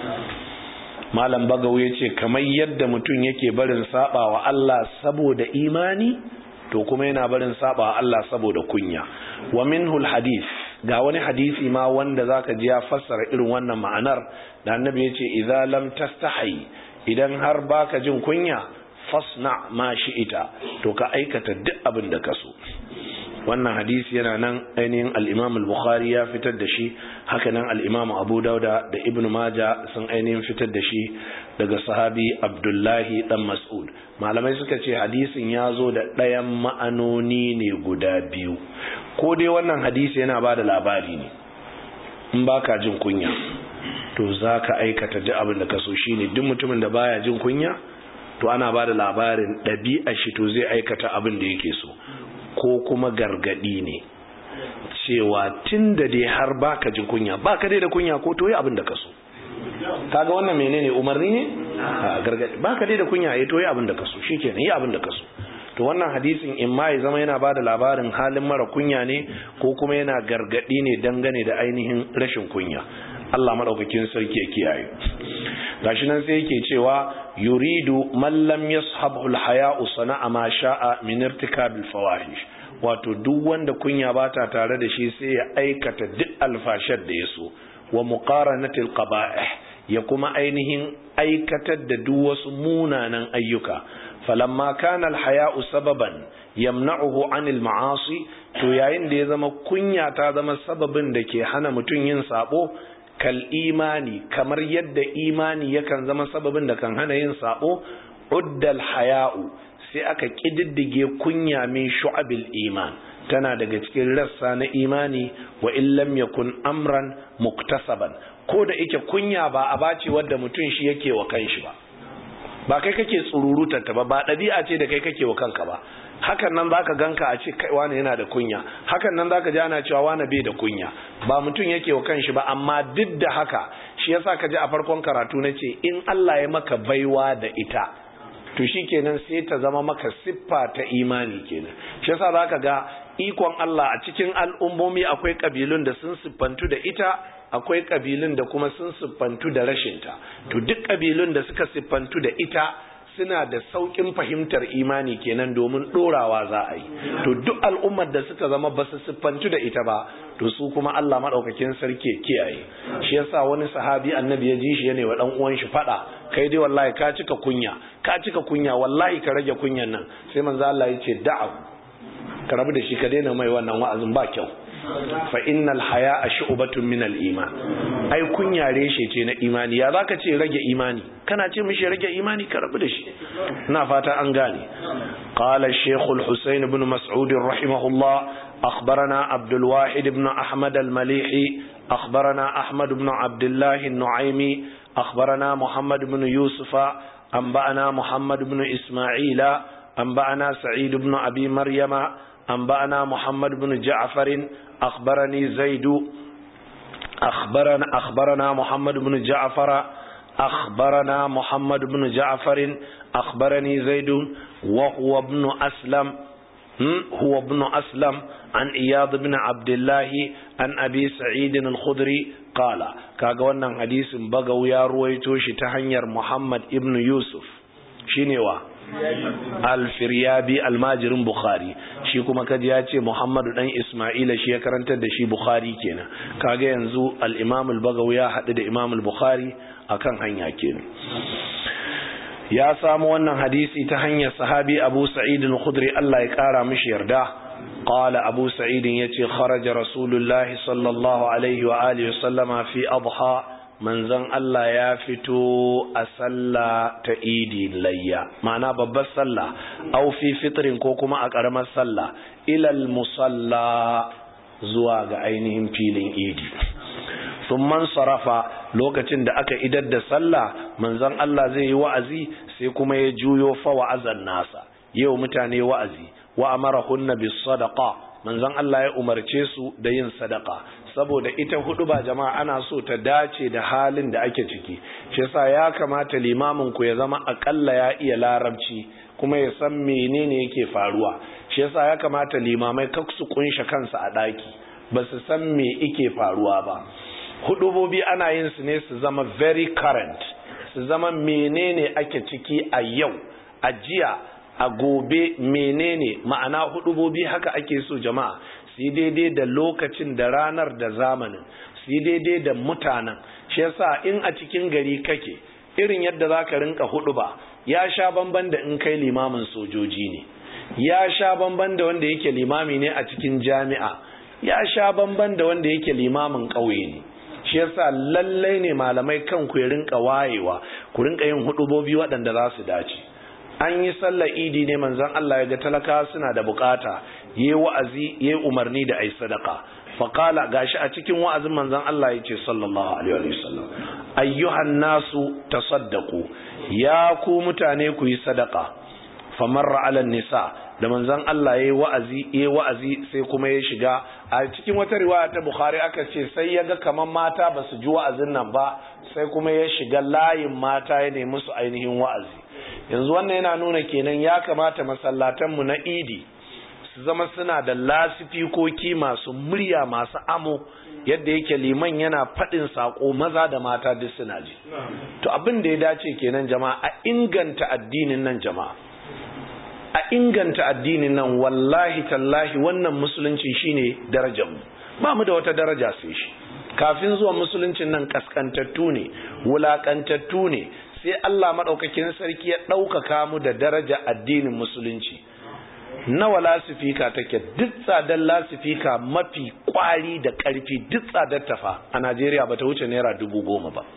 malam bagawo ya ce kamar yadda mutum yake barin saba wa Allah saboda imani to kuma yana barin saba wa Allah saboda kunya wa minhul hadith ga wani hadisi ma wanda zaka ji ya fassara irin wannan ma'anar da annabi ya ce idza lam tastahi idan har baka jin kunya fasna ma ita to ka aikata duk abin da ka so wannan hadisi yana nan ainihin al-Imam al-Bukhari ya fitar da shi haka nan al-Imam Abu Dauda da Ibn Majah sun ainihin fitar da shi daga sahabi Abdullahi dan Mas'ud malamai suka ce hadisin ya zo da ɗayan ma'anoni ne guda biyu ko dai wannan hadisi yana bada labari ne in baka jin kunya to zaka aikata duk abin da ka so shine duk mutumin da baya jin kunya to ana bada labarin ɗabi'a shi to zai aikata abin da yake so ko kuma gargadi ne cewa tun da dai har baka jin kunya baka dai da kunya ko to yi abin da ka so kaga wannan menene umarni ne gargadi baka dai da kunya ya to yi abin da ka so shikenan yi abin da ka so to wannan hadisin in ma ya zama yana bada labarin halin mara kunya ne ko kuma yana gargadi ne dangane da ainihin rashin kunya Allah madaukakin sarki ya kiyaye gashi nan sai yake cewa yuridu man lam yashabhu al-haya'u sana'a ma sha'a min irtikabil fawahish wato duk wanda kunya bata tare da shi sai ya aikata duk alfashar da yaso wa muqaranatil qaba'ih ya kuma ainihin aikatar da duk wasu munanan ayyuka falamma kana al-haya'u sababan yamna'uhu 'anil ma'asi to yayin da ya zama kunya ta zama sababin da ke hana mutum yin sabo kal imani kamar yadda imani yakan zama sababin da kan hana yin sabo uddal haya'u sai aka kididdige kunya min shu'abil iman tana daga cikin rassa na imani wa in lam yakun amran muktasaban ko da yake kunya ba a bace wadda mutum shi yake wa kanshi ba ba kai kake tsururutar ta ba ba ɗabi'a ce da kai kake wa kanka ba hakan nan zaka ganka a ce kai wani yana da kunya hakan nan zaka ji ana cewa wani bai da kunya ba mutum yake wa kanshi ba amma duk da haka shi yasa ka ji a farkon karatu na ce in Allah ya maka baiwa da ita to shikenan sai ta zama maka siffa ta imani kenan shi yasa zaka ga ikon Allah a cikin al'ummomi akwai kabilun da sun siffantu da ita akwai kabilun da kuma sun siffantu da rashinta to duk kabilun da suka siffantu da ita suna da saukin fahimtar imani kenan domin dorawa za a yi to duk al'ummar da suka zama ba su siffantu da ita ba to su kuma Allah madaukakin sarki kiyaye shi yasa wani sahabi annabi ya ji shi yana wa dan uwan shi fada kai dai wallahi ka cika kunya ka cika kunya wallahi ka rage kunyan nan sai manzo Allah ya ce da'a ka rabu da shi ka daina mai wannan wa'azin ba kyau fa innal haya'a shu'batun min al-iman ai kunya reshe ce na imani ya zaka ce rage imani kana ce mishi rage imani ka rabu da shi ina fata an gane qala shaykh al-husayn ibn mas'ud rahimahullah akhbarana abdul wahid ibn ahmad al-malihi akhbarana ahmad ibn abdullah an-nu'aymi akhbarana muhammad ibn yusufa anba'ana muhammad ibn isma'ila anba'ana sa'id ibn abi maryama أنبأنا محمد بن جعفر أخبرني زيد أخبرنا أخبرنا محمد بن جعفر أخبرنا محمد بن جعفر أخبرني زيد وهو ابن أسلم هو ابن أسلم عن إياض بن عبد الله عن أبي سعيد الخدري قال كاغوانا حديث بغو يا رويتوش تهنير محمد ابن يوسف شينيوا alfiryabi almajirin bukhari shi kuma kaji ya ce muhammadu dan ismaila shi ya karantar da shi bukhari kenan kaga yanzu al-imam al-bagawi ya haɗu da imam al-bukhari akan hanya kenan ya samu wannan hadisi ta hanyar sahabi abu sa'id al-khudri Allah ya kara mishi yarda قال أبو سعيد يتي خرج رسول الله صلى الله عليه وآله وسلم في أضحى manzon Allah ya fito a sallah ta idi layya ma'ana babbar sallah au fi fitrin ko kuma a ƙaramar sallah ilal musalla zuwa ga ainihin filin idi man sarafa lokacin da aka idar da sallah manzon Allah zai yi wa'azi sai kuma ya juyo fa wa'azan nasa yau mutane wa'azi wa amarahunna bis sadaqa manzon Allah ya umarce su da yin sadaka saboda ita hudu ba jama'a ana so ta dace da halin da ake ciki shi yasa ya kamata limamin ku ya zama akalla ya iya larabci kuma ya san menene yake faruwa shi yasa ya kamata limamai kak su kunshe kansu a daki ba su san me yake faruwa ba hudubobi ana yin su ne su zama very current su zama menene ake ciki a yau a jiya a gobe menene ma'ana hudubobi haka ake so jama'a su daidai da lokacin da ranar da zamanin su daidai da mutanen shi yasa in a cikin gari kake irin yadda za ka rinka huduba ya sha bamban da in kai limamin sojoji ne ya sha bamban da wanda yake limami ne a cikin jami'a ya sha bamban da wanda yake limamin ƙauye ne shi yasa lallai ne malamai kan ku rinka wayewa ku rinka yin hudubobi waɗanda za su dace an yi sallar idi ne manzon Allah ya ga talaka suna da bukata yayi wa'azi yayi umarni da ai sadaka faqala gashi a cikin wa'azin manzon Allah yace sallallahu alaihi wasallam ayyuhan nasu tasaddaqu ya ku mutane ku yi sadaka famarra ala nisa da manzon Allah yayi wa'azi yayi wa'azi sai kuma ya shiga a cikin wata riwaya ta Bukhari aka ce sai ya ga kaman mata ba su ji wa'azin nan ba sai kuma ya shiga layin mata ya nemi su ainihin wa'azi yanzu wannan yana nuna kenan ya kamata masallatanmu na idi su zama suna da lasifikoki masu murya masu amo yadda yake liman yana faɗin saƙo maza da mata duk suna ji to abin da ya dace kenan jama'a a inganta addinin nan jama'a a inganta addinin nan wallahi tallahi wannan musulunci shine darajar mu ba mu da wata daraja sai shi kafin zuwa musuluncin nan kaskantattu ne wulakantattu ne sai Allah maɗaukakin sarki ya ɗaukaka mu da daraja addinin musulunci nawa lasifika take duk tsadar lasifika mafi kwari da ƙarfi duk tsadar tafa a Najeriya ba ta wuce naira dubu goma ba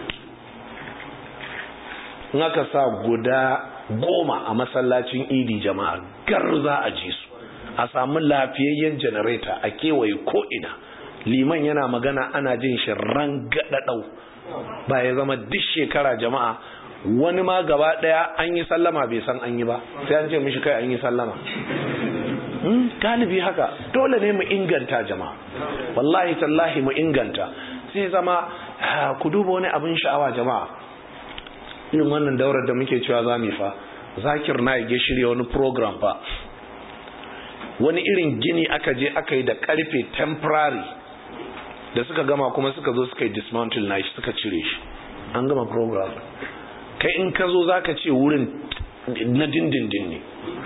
in aka sa guda goma a masallacin idi jama'a gar za a ji su a samu lafiyayyen janareta a kewaye ko'ina liman yana magana ana jin shi rangadadau ba ya zama duk shekara jama'a wani ma gaba daya an yi sallama bai san an yi ba sai an ce mishi kai an yi sallama galibi haka dole ne mu inganta jama'a wallahi tallahi mu inganta sai zama ku duba wani abin sha'awa jama'a irin wannan daurar da muke cewa za mu fa zakir na ya shirya wani program fa wani irin gini aka je aka yi da karfe temporary da suka gama kuma suka zo suka yi dismantle na shi suka cire shi an gama program kai in ka zo za ka ce wurin na dindindin ne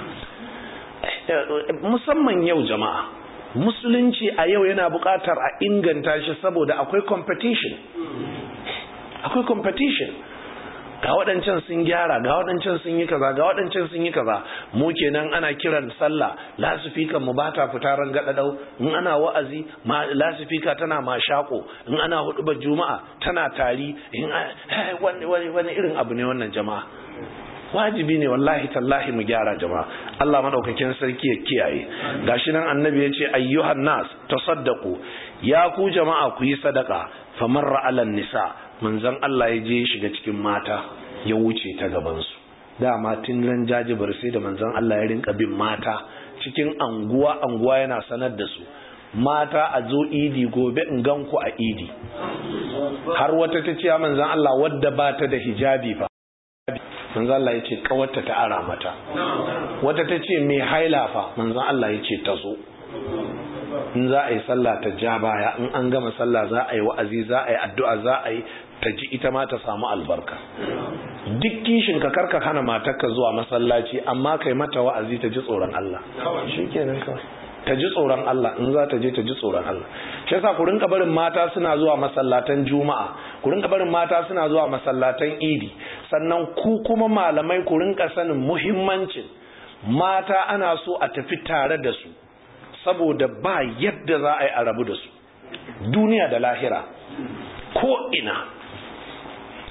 musamman yau jama'a musulunci a yau yana buƙatar a inganta shi saboda akwai competition akwai competition ga waɗancan sun gyara ga waɗancan sun yi kaza ga waɗancan sun yi kaza mu kenan ana kiran sallah lasifika mu bata fita ran gadadau in ana wa'azi ma lasifika tana mashako in ana hudubar juma'a tana tari in wani wani irin abu ne wannan jama'a wajibi ne wallahi tallahi mu gyara jama'a Allah madaukakin sarki ya kiyaye gashi nan annabi ya ce ayyuhan nas tasaddaqu ya ku jama'a ku yi sadaka famarra alan nisa manzon Allah ya je shiga cikin mata ya wuce ta gabansu dama tun ran jajibar sai da manzon Allah ya rinka bin mata cikin anguwa anguwa yana sanar da su mata a zo idi gobe in gan ku a idi har wata ta ce manzon Allah wadda ba ta da hijabi fa manzon Allah ya ce kawarta ta ara mata wata ta ce mai haila fa manzon Allah ya ce ta zo in za a yi sallah ta ja baya in an gama sallah za a yi wa'azi za a yi addu'a za a yi ta ji ita ma ta samu albarka duk kishin ka karka hana matarka zuwa masallaci amma kai mata wa'azi ta ji tsoron Allah shikenan kawai ta ji tsoron Allah in za ta je ta ji tsoron Allah shi yasa ku rinka barin mata suna zuwa masallatan juma'a ku rinka barin mata suna zuwa masallatan idi sannan ku kuma malamai ku rinka sanin muhimmancin mata ana so a tafi tare da su saboda ba yadda za a yi a rabu da su duniya da lahira ko ina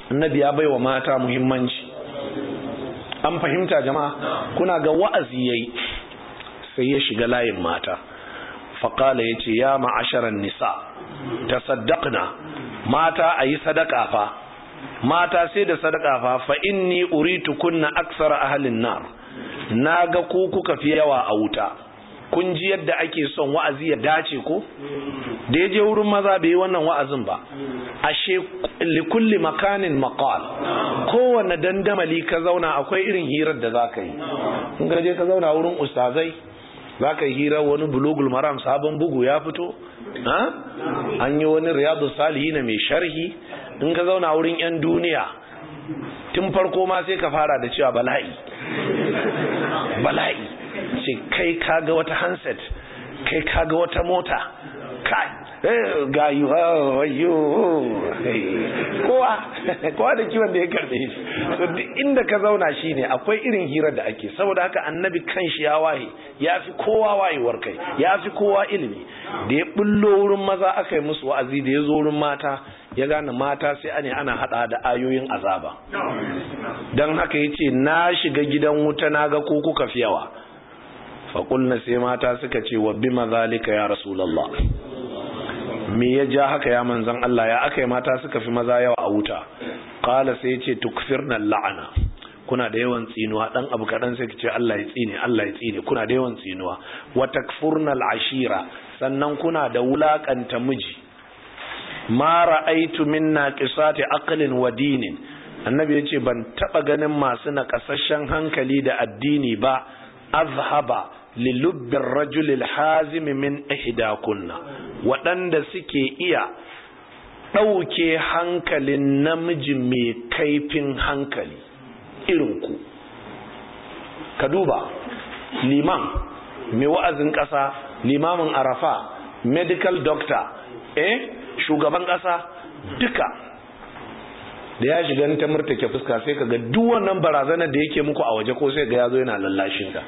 annabi ya baiwa mata muhimmanci an fahimta jama'a kuna ga wa'azi yayi sai ya shiga layin mata faƙala ya ce ya ma'asharan nisa ta saddaqna mata a yi sadaka fa mata sai da sadaka fa fa inni uritu kunna aksara ahalin nar na ga ku kuka fi yawa a wuta kun ji yadda ake son wa'azi ya dace ko da ya je wurin maza bai yi wannan wa'azin ba ashe likulli makanin maqal kowanne dandamali ka zauna akwai irin hirar da za ka yi in ka je ka zauna wurin ustazai za ka yi hira wani bulugul maram sabon bugu ya fito an yi wani riyadu salihi na mai sharhi in ka zauna wurin 'yan duniya tun farko ma sai ka fara da cewa bala'i bala'i ce kai kaga wata handset kai kaga wata mota kai ga yi wayo kowa kowa da kiwon da ya karbe shi so inda ka zauna shi ne akwai irin hirar da ake saboda haka annabi kan shi ya waye ya fi kowa wayewar kai ya fi kowa ilimi da ya bullo wurin maza aka yi musu wa'azi da ya zo wurin mata ya gane mata sai ane ana hada da ayoyin azaba don haka ya ce na shiga gidan wuta na ga ko kuka fi yawa faƙulna sai mata suka ce wa bi mazalika ya rasulallah me ya ja haka ya manzan Allah ya aka yi mata suka fi maza yawa a wuta ƙala sai ya ce tukfirna la'ana kuna da yawan tsinuwa dan abu kaɗan sai ka ce Allah ya tsine Allah ya tsine kuna da yawan tsinuwa wa takfurna al'ashira sannan kuna da wulakanta miji ma ra'aitu min naqisati aqlin wa dinin annabi yace ban taba ganin masu naƙasasshen hankali da addini ba azhaba lilubbin rajulil hazimi min ihdakunna waɗanda suke iya ɗauke hankalin namiji mai kaifin hankali irinku ka duba liman mai wa'azin ƙasa limamin arafa medical doctor eh shugaban ƙasa duka da ya shiga ta murtake fuska sai ka ga duk wannan barazanar da yake muku a waje ko sai ga yazo yana lallashin ka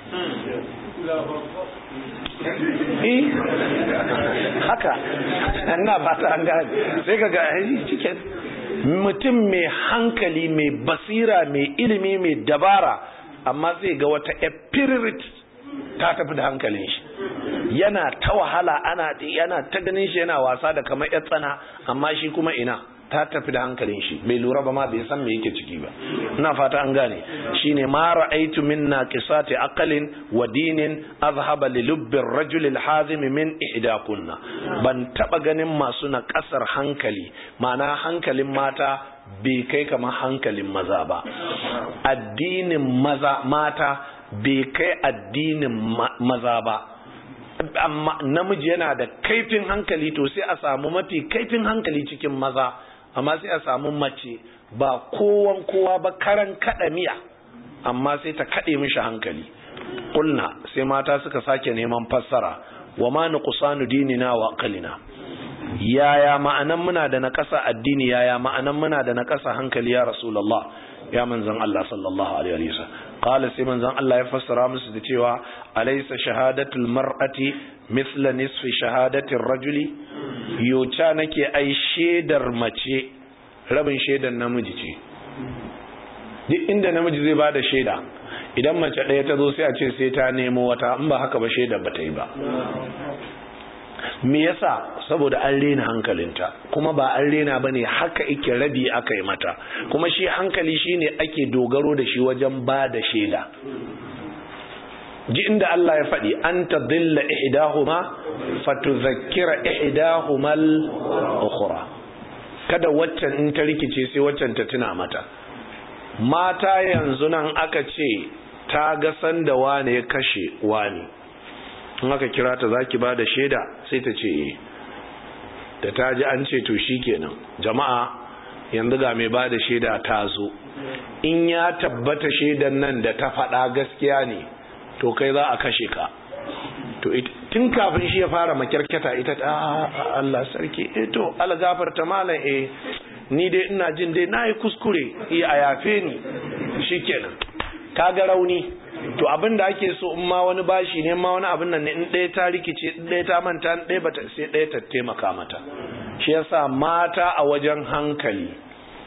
eh haka ina ba ta an gane sai ka ga cikin mutum mai hankali mai basira mai ilimi mai dabara amma zai ga wata epirit ta tafi da hankalin shi yana ta wahala ana yana ta ganin shi yana wasa da kamar yar tsana amma shi kuma ina ta tafi da hankalin shi bai lura ba ma bai san me yake ciki ba ina fata an gane shine ma ra'aytu min naqisati aqlin wa dinin azhaba li lubbi ar-rajul al-hazim min ihdakunna ban taba ganin masu na kasar hankali ma'ana hankalin mata bai kai kamar hankalin maza ba addinin maza mata bai kai addinin maza ba amma namiji yana da kaifin hankali to sai a samu mafi kaifin hankali cikin maza amma sai a samu mace ba kowan kowa ba karan kada miya amma sai ta kade mishi hankali kulna sai mata suka sake neman fassara wa ma nuqsanu dinina wa aqlina yaya ma'anan muna da naƙasa addini yaya ma'anan muna da naƙasa hankali ya rasulullah ya manzon Allah sallallahu alaihi wasallam qala sai manzon Allah ya fassara musu da cewa alaysa shahadatul mar'ati mithla nisfi shahadatir rajuli yoca nake ai shedar mace rabin shedar namiji ce duk inda namiji zai bada sheda idan mace ɗaya ta zo sai a ce sai ta nemo wata in ba haka ba shedar ba ta yi ba me yasa saboda an rena hankalinta kuma ba an rena ba ne haka ike rabi aka yi mata kuma shi hankali shine ake dogaro da shi wajen ba da shaida ji inda Allah ya faɗi an ta dilla ihdahuma fatuzakkira ihdahuma al-ukhra kada waccan in ta rikice sai waccan ta tuna mata mata yanzu nan aka ce ta ga sanda wane ya kashe wane in aka kira ta zaki ba da shaida sai ta ce eh da ta ji an ce to kenan jama'a yanzu ga mai ba da shaida ta zo in ya tabbata shaidan nan da ta faɗa gaskiya ne to kai za a kashe ka to tun kafin shi ya fara makyarkata ita ta Allah sarki eh to algafarta malam eh ni dai ina jin dai nayi kuskure eh a yafe ni shikenan kaga rauni to abin da ake so in ma wani bashi ne ma wani abin nan ne in ɗaya ta rikice in ɗaya ta manta in ɗaya bata sai ɗaya ta taimaka mata shi yasa mata a wajen hankali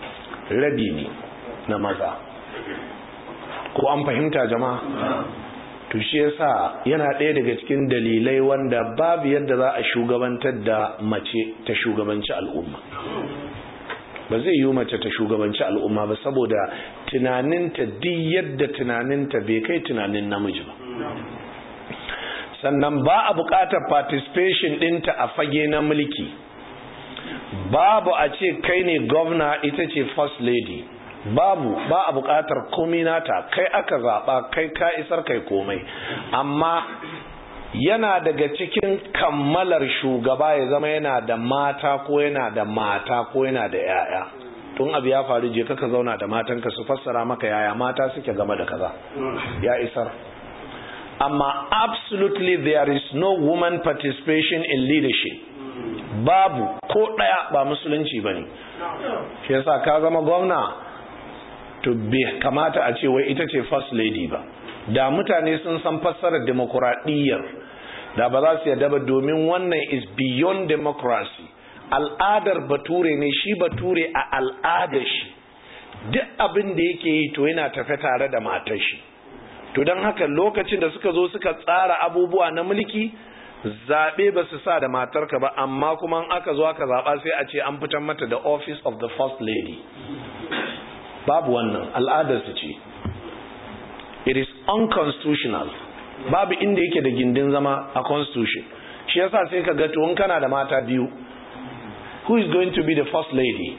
rabi ne na maza ko an fahimta jama'a to shi yasa yana ɗaya daga cikin dalilai wanda babu yadda za a shugabantar da mace ta shugabanci al'umma ba zai yi mace ta shugabanci al'umma ba saboda tunaninta duk yadda tunaninta bai kai tunanin namiji ba sannan ba a buƙatar participation ɗinta a fage na mulki babu a ce kai ne gwamna ita ce first lady babu ba a buƙatar komi nata kai aka zaɓa kai ka isar kai komai amma yana daga cikin kammalar shugaba ya zama yana da mata ko yana da mata ko yana da yaya tun abu ya faru je kaka zauna da matanka su fassara maka yaya mata suke game da kaza ya isar amma absolutely there is no woman participation in leadership babu ko ɗaya ba musulunci ba ne shi yasa ka zama gwamna to bai kamata a ce wai ita ce first lady ba da mutane sun san fassarar demokuraɗiyyar da ba za su yarda ba domin wannan is beyond democracy al'adar bature ne shi bature a al'adar shi duk abin da yake yi to yana tafe tare da matar shi to don haka lokacin da suka zo suka tsara abubuwa na mulki zaɓe ba su sa da matarka ba amma kuma aka zo aka zaɓa sai a ce an fitar mata da office of the first lady babu wannan al'adarsu ce it is unconstitutional babu inda yake da gindin zama a constitution shi yasa sai ka ga to in kana da mata biyu who is going to be the first lady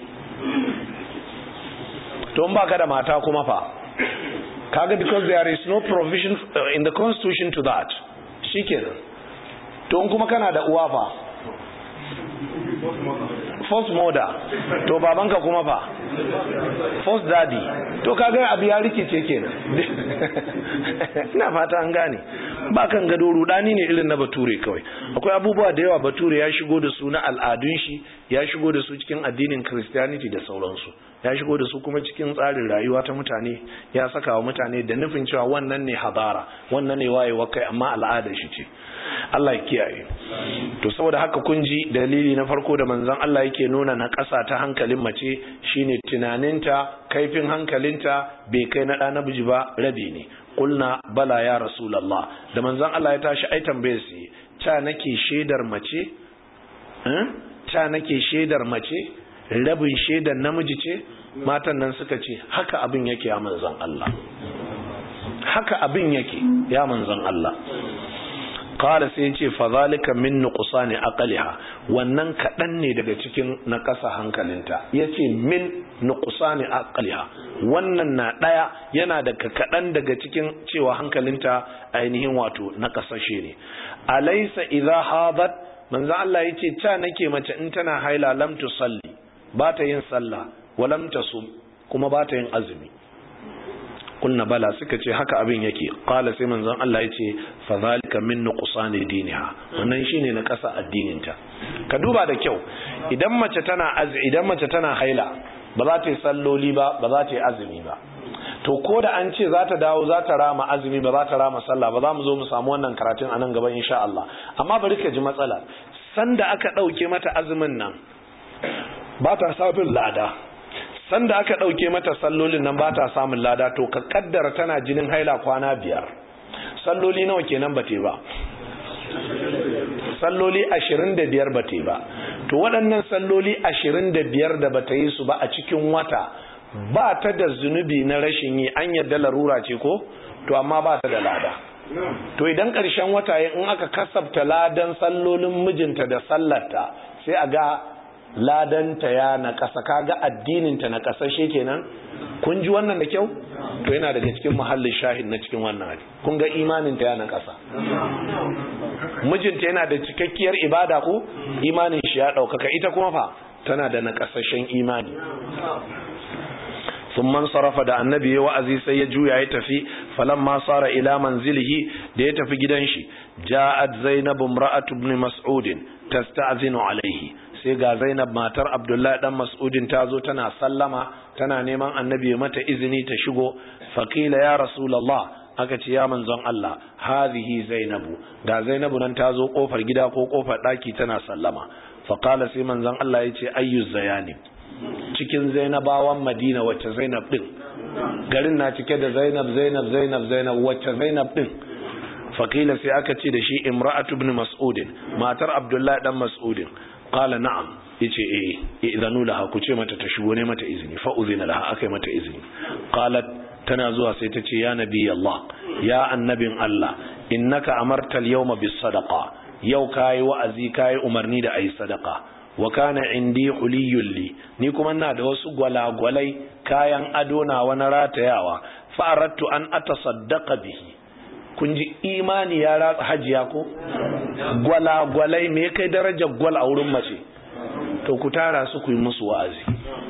to in baka da mata kuma fa kaga because there is no provision in the constitution to that shikenan to in kuma kana da uwa fa first mother to babanka kuma fa first daddy to kaga abu ya rikice kenan ina fata an gane ba kan gado rudani ne irin na bature kawai akwai abubuwa da yawa bature ya shigo da su na al'adun shi ya shigo da su cikin addinin christianity da sauransu ya shigo da su kuma cikin tsarin rayuwa ta mutane ya saka wa mutane da nufin cewa wannan ne hadara wannan ne wayewa kai amma al'adar shi ce Allah ya kiyaye to saboda haka kun ji dalili na farko da manzon Allah yake nuna na ƙasa ta hankalin mace shine tunaninta kaifin hankalinta bai kai na ɗa namiji ba rabi ne kulna bala ya rasulullah da manzon Allah ya tashi ai tambaye su ta nake shaidar mace ta nake shaidar mace rabin shaidar namiji ce matan nan suka ce haka abin yake ya manzon Allah haka abin yake ya manzon Allah qala sai yace fa zalika min nuqsani aqliha wannan kadan ne daga cikin nakasa hankalinta yace min nuqsani aqliha wannan na daya yana da kadan daga cikin cewa hankalinta ainihin wato nakasashe ne alaysa idha hadat manzo Allah yace ta nake mace in tana haila lam tusalli ba ta yin sallah wa lam tasum kuma ba ta yin azumi kunna bala suka ce haka abin yake qala sai manzon Allah yace fa zalika min nuqsani diniha wannan shine na kasa addininta ka duba da kyau idan mace tana az idan mace tana haila ba za ta yi salloli ba ba za ta yi azumi ba to ko da an ce za ta dawo za ta rama azumi ba za ta rama sallah ba za mu zo mu samu wannan karatun a nan gaba insha Allah amma bari ka ji matsala sanda aka ɗauke mata azumin nan ba ta sabin lada sanda aka ɗauke mata sallolin nan ba ta samun lada to ka kaddara tana jinin haila kwana biyar salloli nawa kenan ba te ba salloli ashirin da biyar ba te ba to waɗannan salloli ashirin da biyar da bata yi su ba a cikin wata ba ta da zunubi na rashin yi an yadda larura ce ko to amma ba ta da lada to idan ƙarshen wata in aka kasabta ladan sallolin mijinta da sallarta sai a ga ladanta ya na ƙasa kaga addininta na ƙasashe kenan kun ji wannan da kyau to yana daga cikin muhallin shahid na cikin wannan hali kun ga imaninta ya na ƙasa mijinta yana da cikakkiyar ibada ko imanin shi ya ɗaukaka ita kuma fa tana da na ƙasashen imani sun man sarrafa da annabi ya wa'azi sai ya juya ya tafi falamma sara ila manzilihi da ya tafi gidan shi ja'at zainab imra'atu ibn mas'udin tasta'zinu alaihi sai ga Zainab matar Abdullahi dan Mas'udin ta zo tana sallama tana neman annabi mata izini ta shigo faqila ya rasulullah aka ce ya manzon Allah hadhihi Zainabu ga Zainabu nan ta zo kofar gida ko kofar daki tana sallama faqala sai manzon Allah yace ayyu zayani cikin zainabawan madina wacce zainab din garin na cike da zainab zainab zainab zainab wacce zainab din fakila sai aka ce da shi imra'atu ibn mas'udin matar abdullahi dan mas'udin qala na'am yace eh idanu laha ku ce mata ta shigo ne mata izini fa uzina laha akai mata izini qalat tana zuwa sai ta ce ya nabi Allah ya annabin Allah innaka amarta al-yawma bis sadaqa yau kai wa'azi kai umarni da ayi sadaqa wa kana indi huliyul li ni kuma ina da wasu gwalagwalai kayan ado na wani ratayawa fa aradtu an atasaddaqa bihi kun ji imani ya ratsa hajiya ko gwalagwalai me kai darajar gwal a wurin mace to ku tara su ku yi musu wa'azi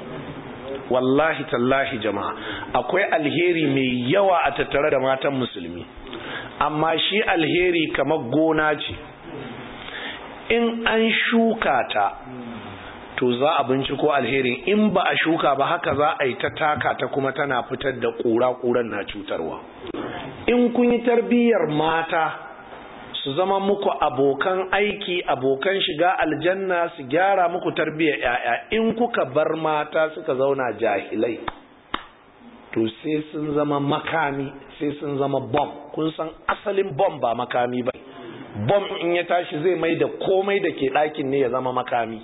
wallahi tallahi jama'a akwai alheri mai yawa a tattare da matan musulmi amma shi alheri kamar gona ce in an shuka ta to za a binciko alherin in ba a shuka ba haka za a yi ta taka ta kuma tana fitar da ƙura-ƙuran na cutarwa in kun yi tarbiyyar mata su zama muku abokan aiki abokan shiga aljanna su gyara muku tarbiyyar yaya in kuka bar mata suka zauna jahilai to sai sun zama makami sai sun zama bom kun san asalin bom ba makami ba bom in ya tashi zai mai da komai da ke ɗakin ne ya zama makami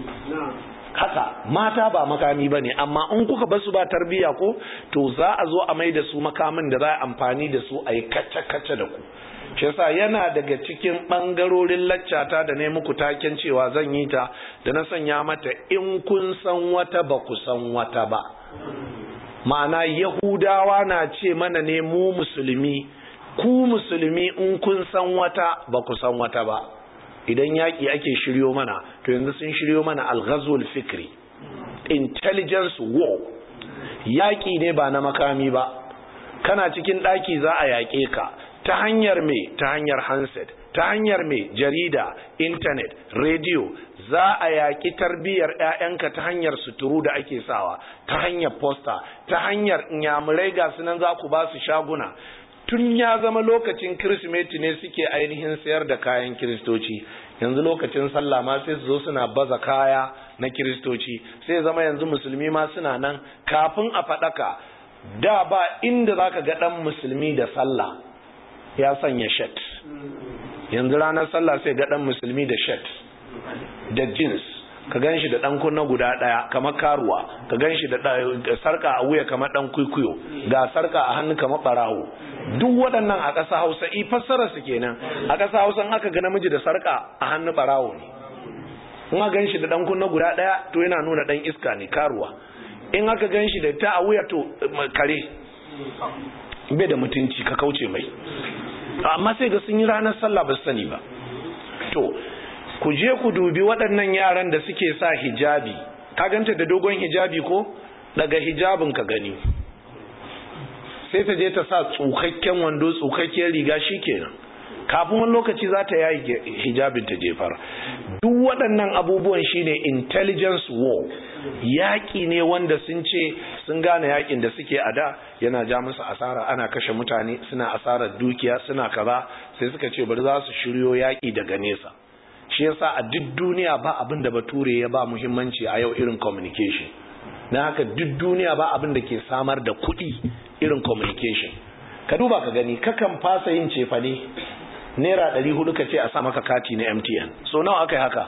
haka mata ba makami ba ne amma in kuka basu ba tarbiya ko to za a zo a mai da su makamin da za a amfani da su a yi kacce-kacce da ku shi yasa yana daga cikin ɓangarorin laccata da ne muku taken cewa zan yi ta da na sanya mata in kun san wata ba ku san wata ba ma'ana yahudawa na ce mana ne mu musulmi ku musulmi in kun san wata ba ku san wata ba idan yaƙi ake shiryo mana to yanzu sun shiryo mana alghazul fikri intelligence war yaƙi ne ba na makami ba kana cikin ɗaki za a yaƙe ka ta hanyar me ta hanyar handset ta hanyar me jarida intanet rediyo za a yaƙi tarbiyyar 'ya'yanka ta hanyar suturu da ake sawa ta hanyar posta ta hanyar inyamurai ga sunan za ku ba su shaguna tun ya zama lokacin kirsimeti ne suke ainihin sayar da kayan kiristoci yanzu lokacin sallah ma sai su zo suna baza kaya na kiristoci sai zama yanzu musulmi ma suna nan kafin a faɗaka da ba inda za ka ga ɗan musulmi da sallah ya sanya shet yanzu ranar sallah sai ga ɗan musulmi da shet da jeans ka gan shi da ɗan kunna guda ɗaya kamar karuwa ka gan shi da sarka a wuya kamar ɗan kwikwiyo ga sarka a hannu kamar ɓarawo duk waɗannan a ƙasa hausa i fassara su kenan a ƙasa hausa aka ga namiji da sarka a hannu ɓarawo ne in aka gan shi da ɗan kunna guda ɗaya to yana nuna ɗan iska ne karuwa in aka gan shi da ta a wuya to kare bai da mutunci ka kauce mai amma sai ga sun yi ranar sallah ba su sani ba to ku je ku dubi waɗannan yaran da suke sa hijabi ka ganta da dogon hijabi ko daga hijabin ka gani sai ta je ta sa tsukakken wando tsukakken riga kenan kafin wani lokaci za ta yayi hijabin ta jefar duk waɗannan abubuwan shine intelligence war yaƙi ne wanda sun ce sun gane yaƙin da suke a da yana ja musu asara ana kashe mutane suna asarar dukiya suna kaza sai suka ce bari za su shiryo yaƙi daga nesa shi yasa a duk duniya ba abin da bature ya ba muhimmanci a yau irin communication na haka duk duniya ba abin da ke samar da kuɗi irin communication ka duba ka gani kakan fasa yin cefane naira ɗari hudu ka ce a sa maka kati na mtn so nawa aka yi haka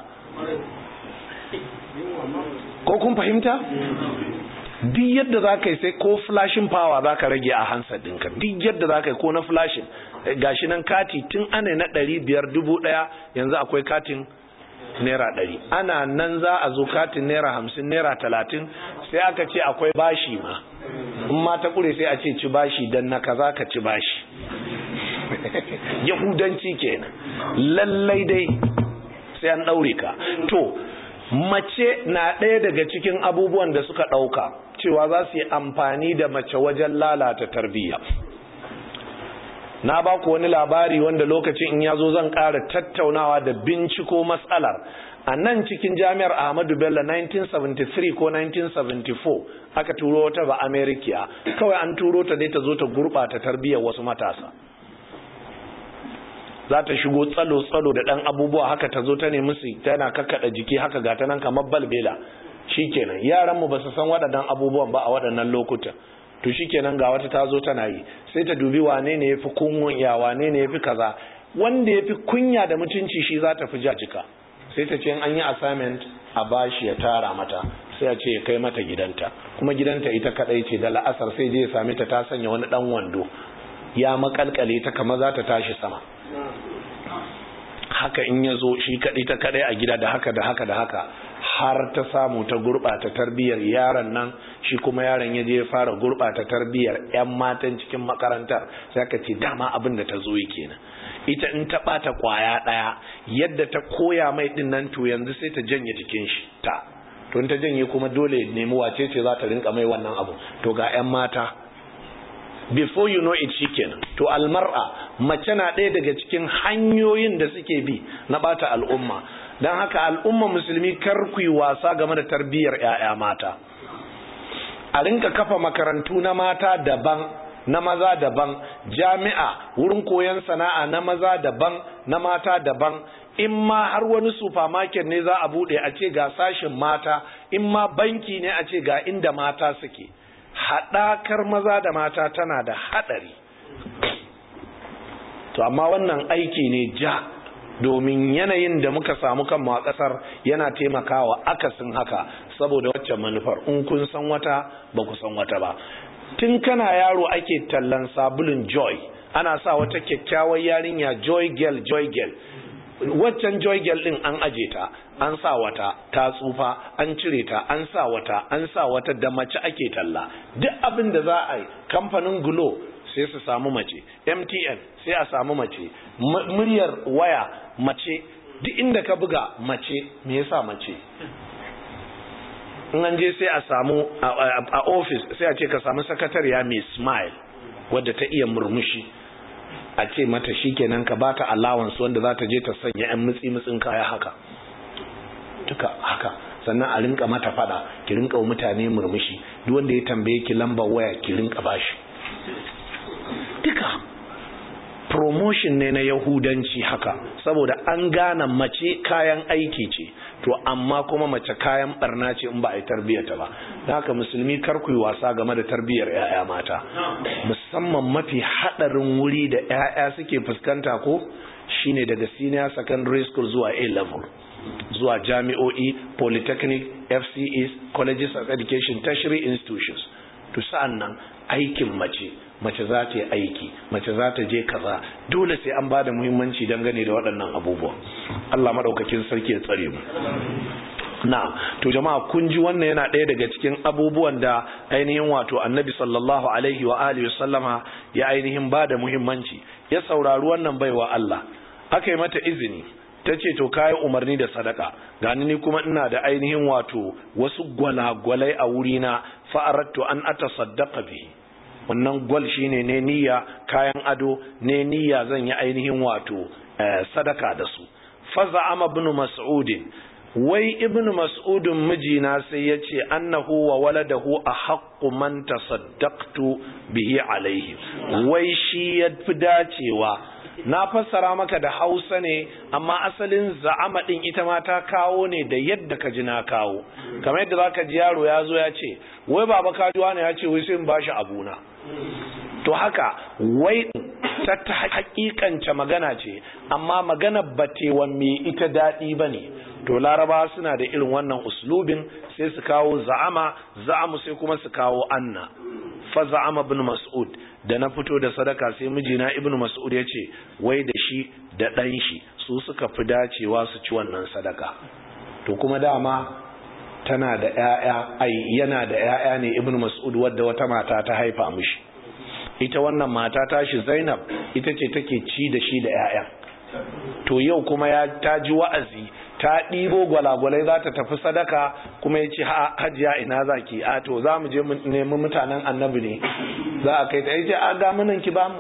ko kun fahimta duk yadda za ka yi sai ko flashing power za ka rage a hansa ɗinka duk yadda za ka yi ko na flashing gashi nan kati tun ana na ɗari biyar dubu ɗaya yanzu akwai katin naira ɗari ana nan za a zo katin naira hamsin naira talatin sai aka ce akwai bashi ma in ma ta ƙure sai a ce ci bashi don na kaza ka ci bashi yahudanci kenan lallai dai sai an ɗaure ka to mace na ɗaya daga cikin abubuwan da suka ɗauka cewa za su yi amfani da mace wajen lalata tarbiyya na ba ku wani labari wanda lokacin in ya zo zan ƙara tattaunawa da binciko matsalar a nan cikin jami'ar ahmadu bello 1973 ko 1974 aka turo wata ba amerikiya kawai an turo ta dai ta zo ta gurɓata tarbiyyar wasu matasa za ta shigo tsalo-tsalo da ɗan abubuwa haka ta zo ta nemi su tana kakkaɗa jiki haka ga ta nan kamar balbela shikenan yaran mu ba su san waɗannan abubuwan ba a waɗannan lokutan to shikenan ga wata ta zo tana yi sai ta dubi wane ne yafi kunya wane ne yafi kaza wanda yafi kunya da mutunci shi za ta fi jajika sai ta ce an yi assignment a bashi ya tara mata sai a ce ya kai mata gidanta kuma gidanta ita kadai ce da la'asar sai je ya same ta ta sanya wani dan wando ya makalkale ta kamar za ta tashi sama haka in ya zo shi kadai ta kadai a gida da haka da haka da haka har ta samu ta gurɓata tarbiyyar yaron nan shi kuma yaron ya je ya fara gurɓata tarbiyyar 'yan matan cikin makarantar sai ka ce dama abin da ta zo yi kenan ita in ta ɓata ƙwaya ɗaya yadda ta koya mai ɗin nan to yanzu sai ta janye jikin shi ta to in ta janye kuma dole nemi wace ce za ta rinka mai wannan abu to ga 'yan mata before you know it shikenan to almar'a mace na ɗaya daga cikin hanyoyin da suke bi na ɓata al'umma don haka al'umma musulmi kar ku yi wasa game da tarbiyyar 'ya'ya mata a rinka kafa makarantu na mata daban na maza daban jami'a wurin koyon sana'a na maza daban na mata daban in ma har wani supermarket ne za a bude a ce ga sashin mata in ma banki ne a ce ga inda mata suke haɗakar maza da mata tana da haɗari to amma wannan aiki ne ja domin yanayin da muka samu kanmu a ƙasar yana taimakawa akasin haka saboda waccan manufar in kun san wata ba ku san wata ba tun kana yaro ake tallan sabulun joy ana sa wata kyakkyawar yarinya joy girl joy girl waccan joy girl din an aje ta an sa wata ta tsufa an cire ta an sa wata an sa wata da mace ake talla duk abin da za a yi kamfanin glo sai su samu mace mtn sai a samu mace muryar waya mace duk inda ka buga mace me yasa mace in an je sai a samu a office sai a ce ka samu sakatariya mai smile wadda ta iya murmushi a ce mata shikenan ka bata allowance wanda za ta je ta sanya yan mutsi mutsin kaya haka duka haka sannan a rinka mata fada ki rinka wa mutane murmushi duk wanda ya tambaye ki lambar waya ki rinka bashi duka promotion ne na yahudanci haka saboda an gane mace kayan aiki ce to amma kuma mace kayan barna ce in ba a yi tarbiyyata ba da haka musulmi kar ku yi wasa game da tarbiyyar 'ya'ya mata musamman mafi haɗarin wuri da 'ya'ya suke fuskanta ko shine daga senior secondary school zuwa a level zuwa jami'o'i polytechnic fces colleges of education tertiary institutions to sa'an nan aikin mace mace za ta yi aiki mace za ta je kaza dole sai an bada muhimmanci dangane da waɗannan abubuwa Allah maɗaukakin sarki ya tsare mu na to jama'a kun ji wannan yana ɗaya daga cikin abubuwan da ainihin wato annabi sallallahu alaihi wa alihi sallama ya ainihin bada muhimmanci ya saurari wannan baiwa Allah aka yi mata izini ta ce to kayi umarni da sadaka gani ni kuma ina da ainihin wato wasu gwalagwalai a wurina fa'arattu an ata saddaka bihi wannan gwal shine ne niyya kayan ado ne niyya zan yi ainihin wato sadaka da su faza ama ibn mas'udin wai ibn mas'udin mijina sai ya ce annahu wa waladahu a haƙƙu man tasaddaqtu bihi alaihi wai shi ya fi dacewa na fassara maka da hausa ne amma asalin za'ama din ita ma ta kawo ne da yadda ka ji na kawo kamar yadda zaka ji yaro ya zo ya ce wai baba kajuwa ne ya ce wai sai in bashi abuna to haka wai ta ta hakikance magana ce amma magana batewa me ita daɗi ba ne to laraba suna da irin wannan uslubin sai su kawo za'ama za'amu sai kuma su kawo anna fa za'ama ibn mas'ud da na fito da sadaka sai mijina ibn mas'ud ya ce wai da shi da ɗan shi su suka fi dacewa su ci wannan sadaka to kuma dama tana da ƴaƴa ai yana da ƴaƴa ne ibn mas'ud wadda wata mata ta haifa mishi ita wannan mata tashi zainab ita ce take ci da shi da ƴaƴa to yau kuma ya ta ji wa'azi ta ɗibo gwalagwalai za ta tafi sadaka kuma ya ce hajiya ina za ki a to za mu je nemi mutanen annabi ne za a kai ta ya ce a ga munan ki ba mu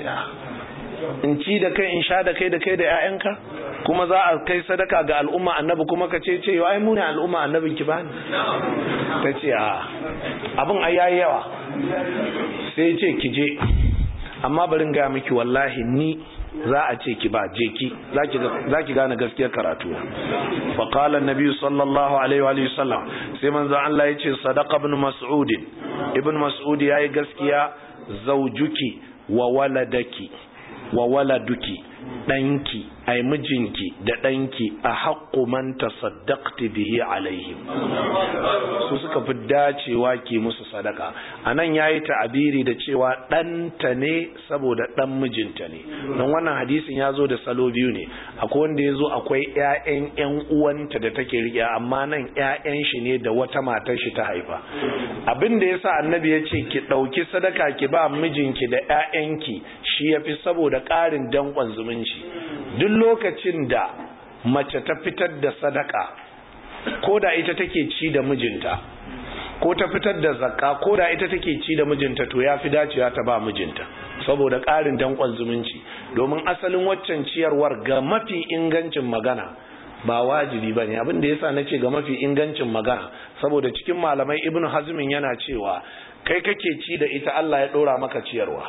in ci da kai in sha da kai da kai da 'ya'yanka kuma za a kai sadaka ga al'umma annabi kuma ka ce ce ai mu ne al'umma annabin ki bani ta ce a abin ai yayi yawa sai ce ki je amma barin ga miki wallahi ni za a ce ki ba je ki za ki gane gaskiyar karatu fa qala an-nabi sallallahu alaihi wa sallam sai manzo Allah yace sadaqa ibn mas'ud ibn mas'ud yayi gaskiya zaujuki wa waladaki wa waladuki ɗanki ai mijinki da ɗanki a haƙƙu man tasaddaqti bihi alaihim su suka fi dacewa ki musu sadaka anan yayi ta'abiri da cewa ɗanta ne saboda ɗan mijinta ne don wannan hadisin ya zo da salo biyu ne akwai wanda ya zo akwai ƴaƴan ƴan uwanta da take riƙe amma nan ƴaƴan shi ne da wata matar shi ta haifa abin da yasa annabi ya ce ki ɗauki sadaka ki ba mijinki da ƴaƴanki shi yafi saboda ƙarin danƙon zumunci duk lokacin da mace ta fitar da sadaka ko da ita take ci da mijinta ko ta fitar da zakka ko da ita take ci da mijinta to ya fi dacewa ta ba mijinta saboda ƙarin danƙon zumunci domin asalin waccan ciyarwar ga mafi ingancin magana ba wajibi ba ne abin da yasa na ce ga mafi ingancin magana saboda cikin malamai ibn hazmin yana cewa kai kake ci da ita Allah ya ɗora maka ciyarwa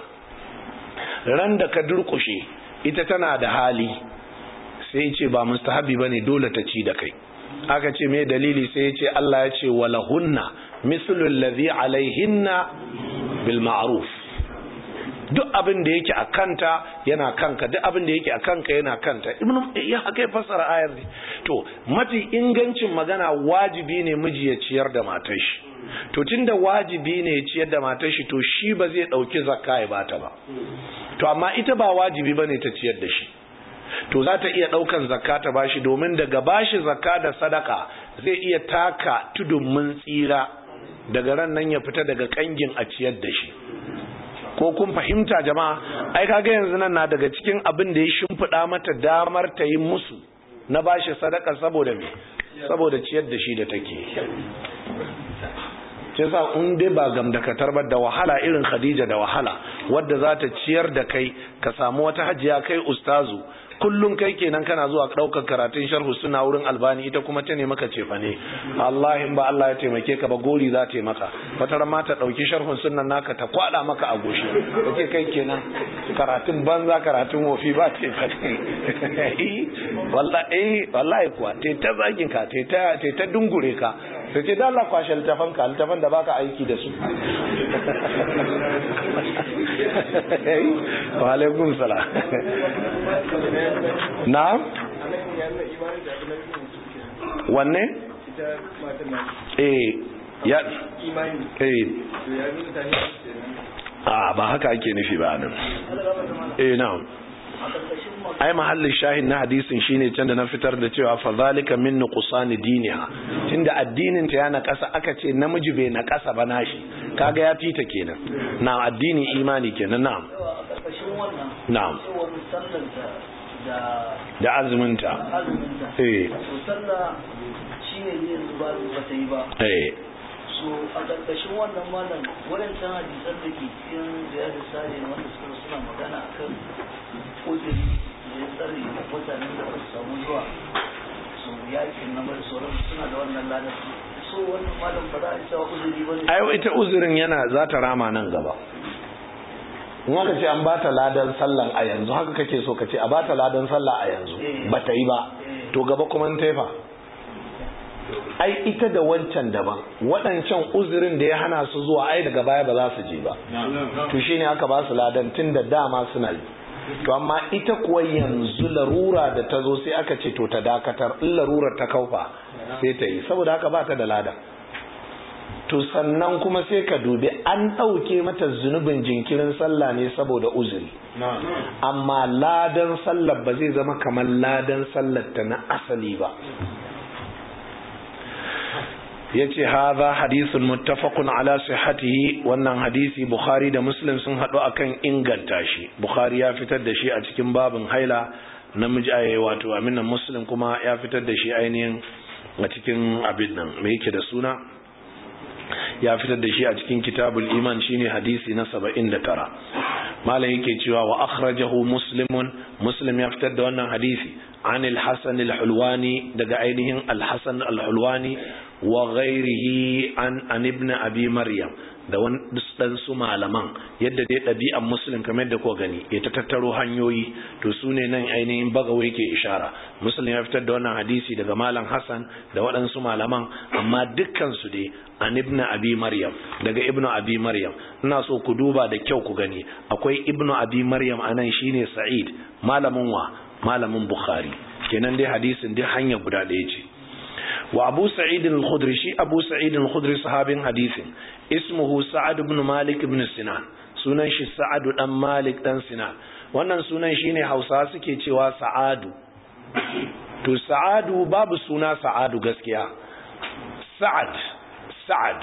ran da ka durƙushe ita tana da hali sai ce ba mustahabi bane dole ta ci da kai aka ce me dalili sai ya ce Allah ya ce walahunna mislul ladhi alaihinna bil ma'ruf duk abin da yake a kanta yana kanka duk abin da yake a kanka yana kanta ibnu ya haka ya fassara ayar ne to mafi ingancin magana wajibi ne miji ya ciyar da matar shi to tunda wajibi ne ya ciyar da matar shi to shi ba zai dauki zakka ya bata ba to amma ita ba wajibi bane ta ciyar da shi to za ta iya daukan zakka ta bashi domin daga bashi zakka da sadaka zai iya taka tudun mun tsira daga ran nan ya fita daga kangin a ciyar da shi ko kun fahimta jama'a ai kaga yanzu nan na daga cikin abin da ya shimfiɗa mata damar ta yi musu na bashi sadaka saboda me saboda ciyar da shi da take ce sa in dai ba gamdakatar ba da wahala irin Khadija da wahala wadda za ta ciyar da kai ka samu wata hajiya kai ustazu kullum kai kenan kana zuwa ɗaukar karatun sharhu suna wurin albani ita kuma ta ne maka cefa ne Allah in ba Allah ya taimake ka ba gori za ta maka wata ma ta ɗauki sharhun sunan naka ta kwada maka a goshi kake kai kenan karatun banza karatun wofi ba ta yi wallahi wallahi kuwa ta ta zagin ka ta ta dungure ka sai ce da Allah kwashe littafan ka littafan da baka aiki da su wa alaikum salam na wanne eh ya eh a ba haka ake nufi ba nan eh na ai mahallin shahin na hadisin shine can da na fitar da cewa fa zalika min nuqsani diniha tunda addinin ta yana kasa aka ce namiji bai na kasa ba nashi kaga ya fita kenan na addini imani kenan na'am na'am da azuminta eh shine ne yanzu ba ba ta yi ba eh so a ƙarƙashin wannan malam waɗancan hadisan da ke cikin da ya sare wanda suka suna magana akan uzuri da ya tsare mutanen da ba su samu zuwa su yakin na da sauran suna da wannan ladar so wannan malam ba za a cewa uzuri ba ne ai ita uzurin yana za ta rama nan gaba in aka ce an bata ladan sallan a yanzu haka kake so ka ce a bata ladan sallah a yanzu ba ta yi ba to gaba kuma in taifa ai ita da wancan daban waɗancan uzurin da ya hana su zuwa ai daga baya ba za su je ba to shine aka ba su ladan tun da dama suna yi to amma ita kuwa yanzu larura da ta zo sai aka ce to ta dakatar in larurar ta kaufa sai ta yi saboda haka ba ta da ladan to sannan kuma sai ka dubi an ɗauke mata zunubin jinkirin sallah ne saboda uzuri amma ladan sallar ba zai zama kamar ladan sallar ta na asali ba ya ce haza hadisun muttafaqun ala sihhatihi wannan hadisi bukhari da muslim sun haɗu akan inganta shi bukhari ya fitar da shi a cikin babin haila namiji a wato aminan muslim kuma ya fitar da shi ainihin a cikin abin nan me yake da suna ya fitar da shi a cikin kitabul iman shine hadisi na 79 malam yake cewa wa akhrajahu muslimun muslim ya fitar da wannan hadisi an al-hasan al-hulwani daga ainihin al-hasan al-hulwani wa ghairihi an an ibn abi maryam da wani su malaman yadda dai ɗabi'an musulun kamar yadda ko gani ya ta tattaro hanyoyi to su ne nan ainihin bagawa yake ishara musulun ya fitar da wannan hadisi daga malam hassan da waɗansu malaman amma dukkansu dai an ibnu abi maryam daga ibnu abi maryam ina so ku duba da kyau ku gani akwai ibnu abi maryam anan shine sa'id malamin wa malamin bukhari kenan dai hadisin dai hanya guda ɗaya ce wa abu sa'id al-khudri shi abu sa'id al-khudri sahabin hadisin ismuhu sa'ad ibn malik ibn sinan sunan shi sa'ad dan malik dan sinan wannan sunan shine hausa suke cewa sa'adu to sa'adu babu suna sa'adu gaskiya sa'ad sa'ad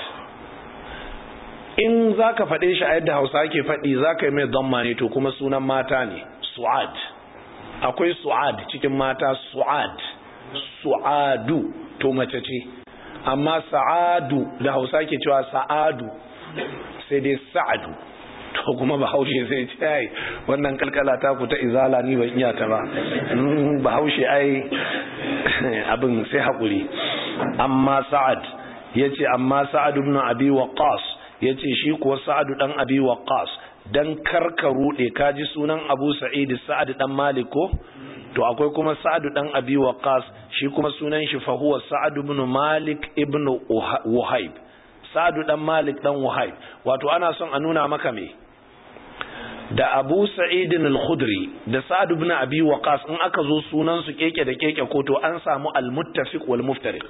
in zaka faɗe shi a yadda hausa ke faɗi zaka yi mai damma ne to kuma sunan mata ne su'ad akwai su'ad cikin mata su'ad su'adu to mace ce amma sa'adu da hausa ke cewa sa'adu sai dai sa'adu to kuma bahaushe sai ce ai wannan kalkala ta ku ta izala ni ban iya ta ba bahaushe ai abin sai haƙuri amma sa'ad yace amma sa'ad ibn abi waqas yace shi kuwa sa'ad dan abi waqas dan karka rude kaji sunan abu sa'id sa'ad dan malik ko to akwai kuma sa'ad dan abi waqas shi kuma sunan shi fa huwa sa'ad ibn malik ibn wahib sa'ad dan malik dan wahib wato ana son a nuna maka me da abu sa'id al-khudri da sa'ad ibn abi waqas in aka zo sunan su keke da keke ko to an samu al-muttafiq wal muftariq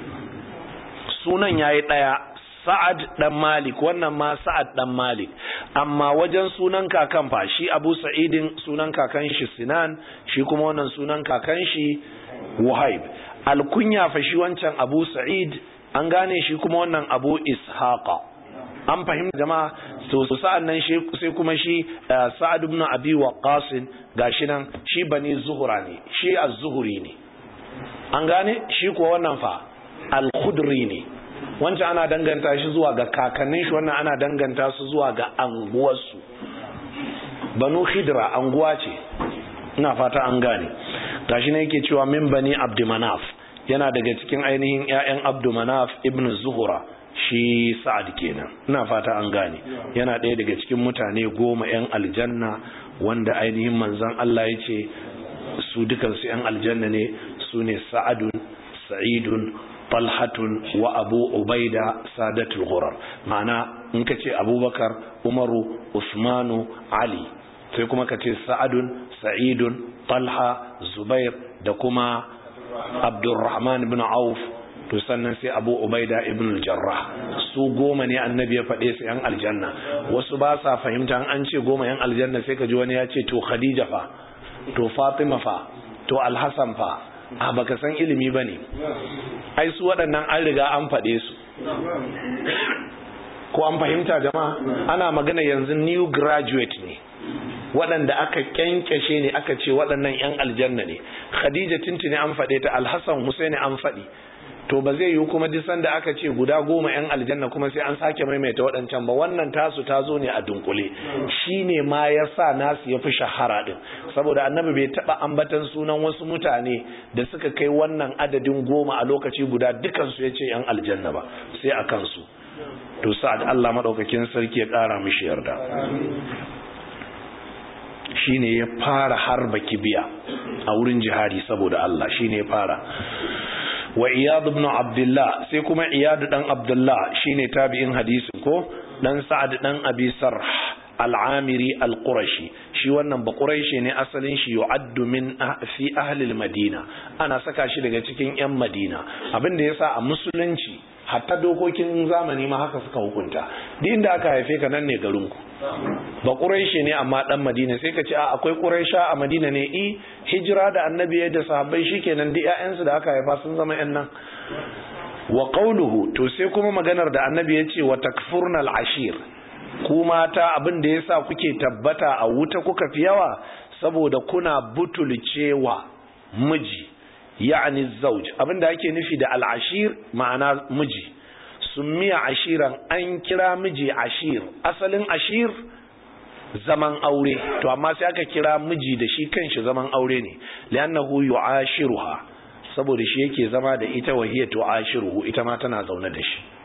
sunan yayi daya sa'ad dan malik wannan ma sa'ad dan malik amma wajen sunan kakan fa shi abu sa'idin sunan kakan shi sinan shi kuma wannan sunan kakan shi wahib alkunya fa shi wancan abu sa'id an gane shi kuma wannan abu ishaqa an fahimta jama'a to sa'an nan sai kuma shi sa'ad ibn abi waqqas gashi nan shi bani zuhura ne shi az-zuhri ne an gane shi kuwa wannan fa al-khudri ne wancan ana danganta shi zuwa ga kakannin shi wannan ana danganta su zuwa ga anguwarsu banu khidra anguwa ce ina fata an gane gashi ne yake cewa min bani abdumanaf yana daga cikin ainihin ƴaƴan abdumanaf ibn zuhura shi sa'ad kenan ina fata an gane yana ɗaya daga cikin mutane goma ƴan aljanna wanda ainihin manzon Allah ya ce su dukansu ƴan aljanna ne su ne sa'adun sa'idun talhatun wa abu ubaida sadatul ghurar ma'ana in ka ce abubakar umaru usmanu ali sai kuma ka ce sa'adun sa'idun talha zubair da kuma abdurrahman ibn auf to sannan sai abu ubaida ibn jarrah su goma ne annabi ya faɗe su yan aljanna wasu ba sa fahimta an ce goma yan aljanna sai ka ji wani ya ce to khadija fa to fatima fa to alhassan fa a baka san ilimi ba ne ai su waɗannan an riga an faɗe su ko an fahimta jama'a ana magana yanzu new graduate ne waɗanda aka kyankyashe ne aka ce waɗannan 'yan aljanna ne khadija tintini an faɗe ta alhassan husaini an faɗi to ba zai yi kuma duk sanda aka ce guda goma 'yan aljanna kuma sai an sake maimaita waɗancan ba wannan tasu ta zo ne a dunkule shi ne ma ya sa nasu ya fi shahara ɗin saboda annabi bai taɓa ambatan sunan wasu mutane da suka kai wannan adadin goma a lokaci guda dukansu ya ce 'yan aljanna ba sai a kansu to sa'ad Allah maɗaukakin sarki ya ƙara mishi yarda shine ya fara harba kibiya a wurin jihadi saboda Allah shine ya fara wa iyad ibn abdullah sai kuma iyad dan abdullah shine tabi'in hadisin ko dan sa'ad dan abi sarh al-amiri al-qurashi shi wannan ba quraishi ne asalin shi yu'addu min fi ahli al-madina ana saka shi daga cikin yan madina abin da yasa a musulunci hatta dokokin zamani ma haka suka hukunta duk inda aka haife ka nan ne garinku ba ƙuraishi ne amma ɗan madina sai ka ce a akwai ƙuraisha a madina ne i hijira da annabi ya da sahabbai shikenan duk ƴaƴansu da aka haifa sun zama ƴan nan wa qawluhu to sai kuma maganar da annabi ya ce wa takfurnal ashir ku mata abin da yasa kuke tabbata a wuta kuka fi yawa saboda kuna butulcewa miji ya'ani zauj abin da ake nufi da al'ashir ma'ana miji summiya ashiran an kira miji ashir asalin ashir zaman aure to amma sai aka kira miji da shi kanshi zaman aure ne li'annahu yu'ashiruha saboda shi yake zama da ita wa hiya tu'ashiruhu ita ma tana zaune da shi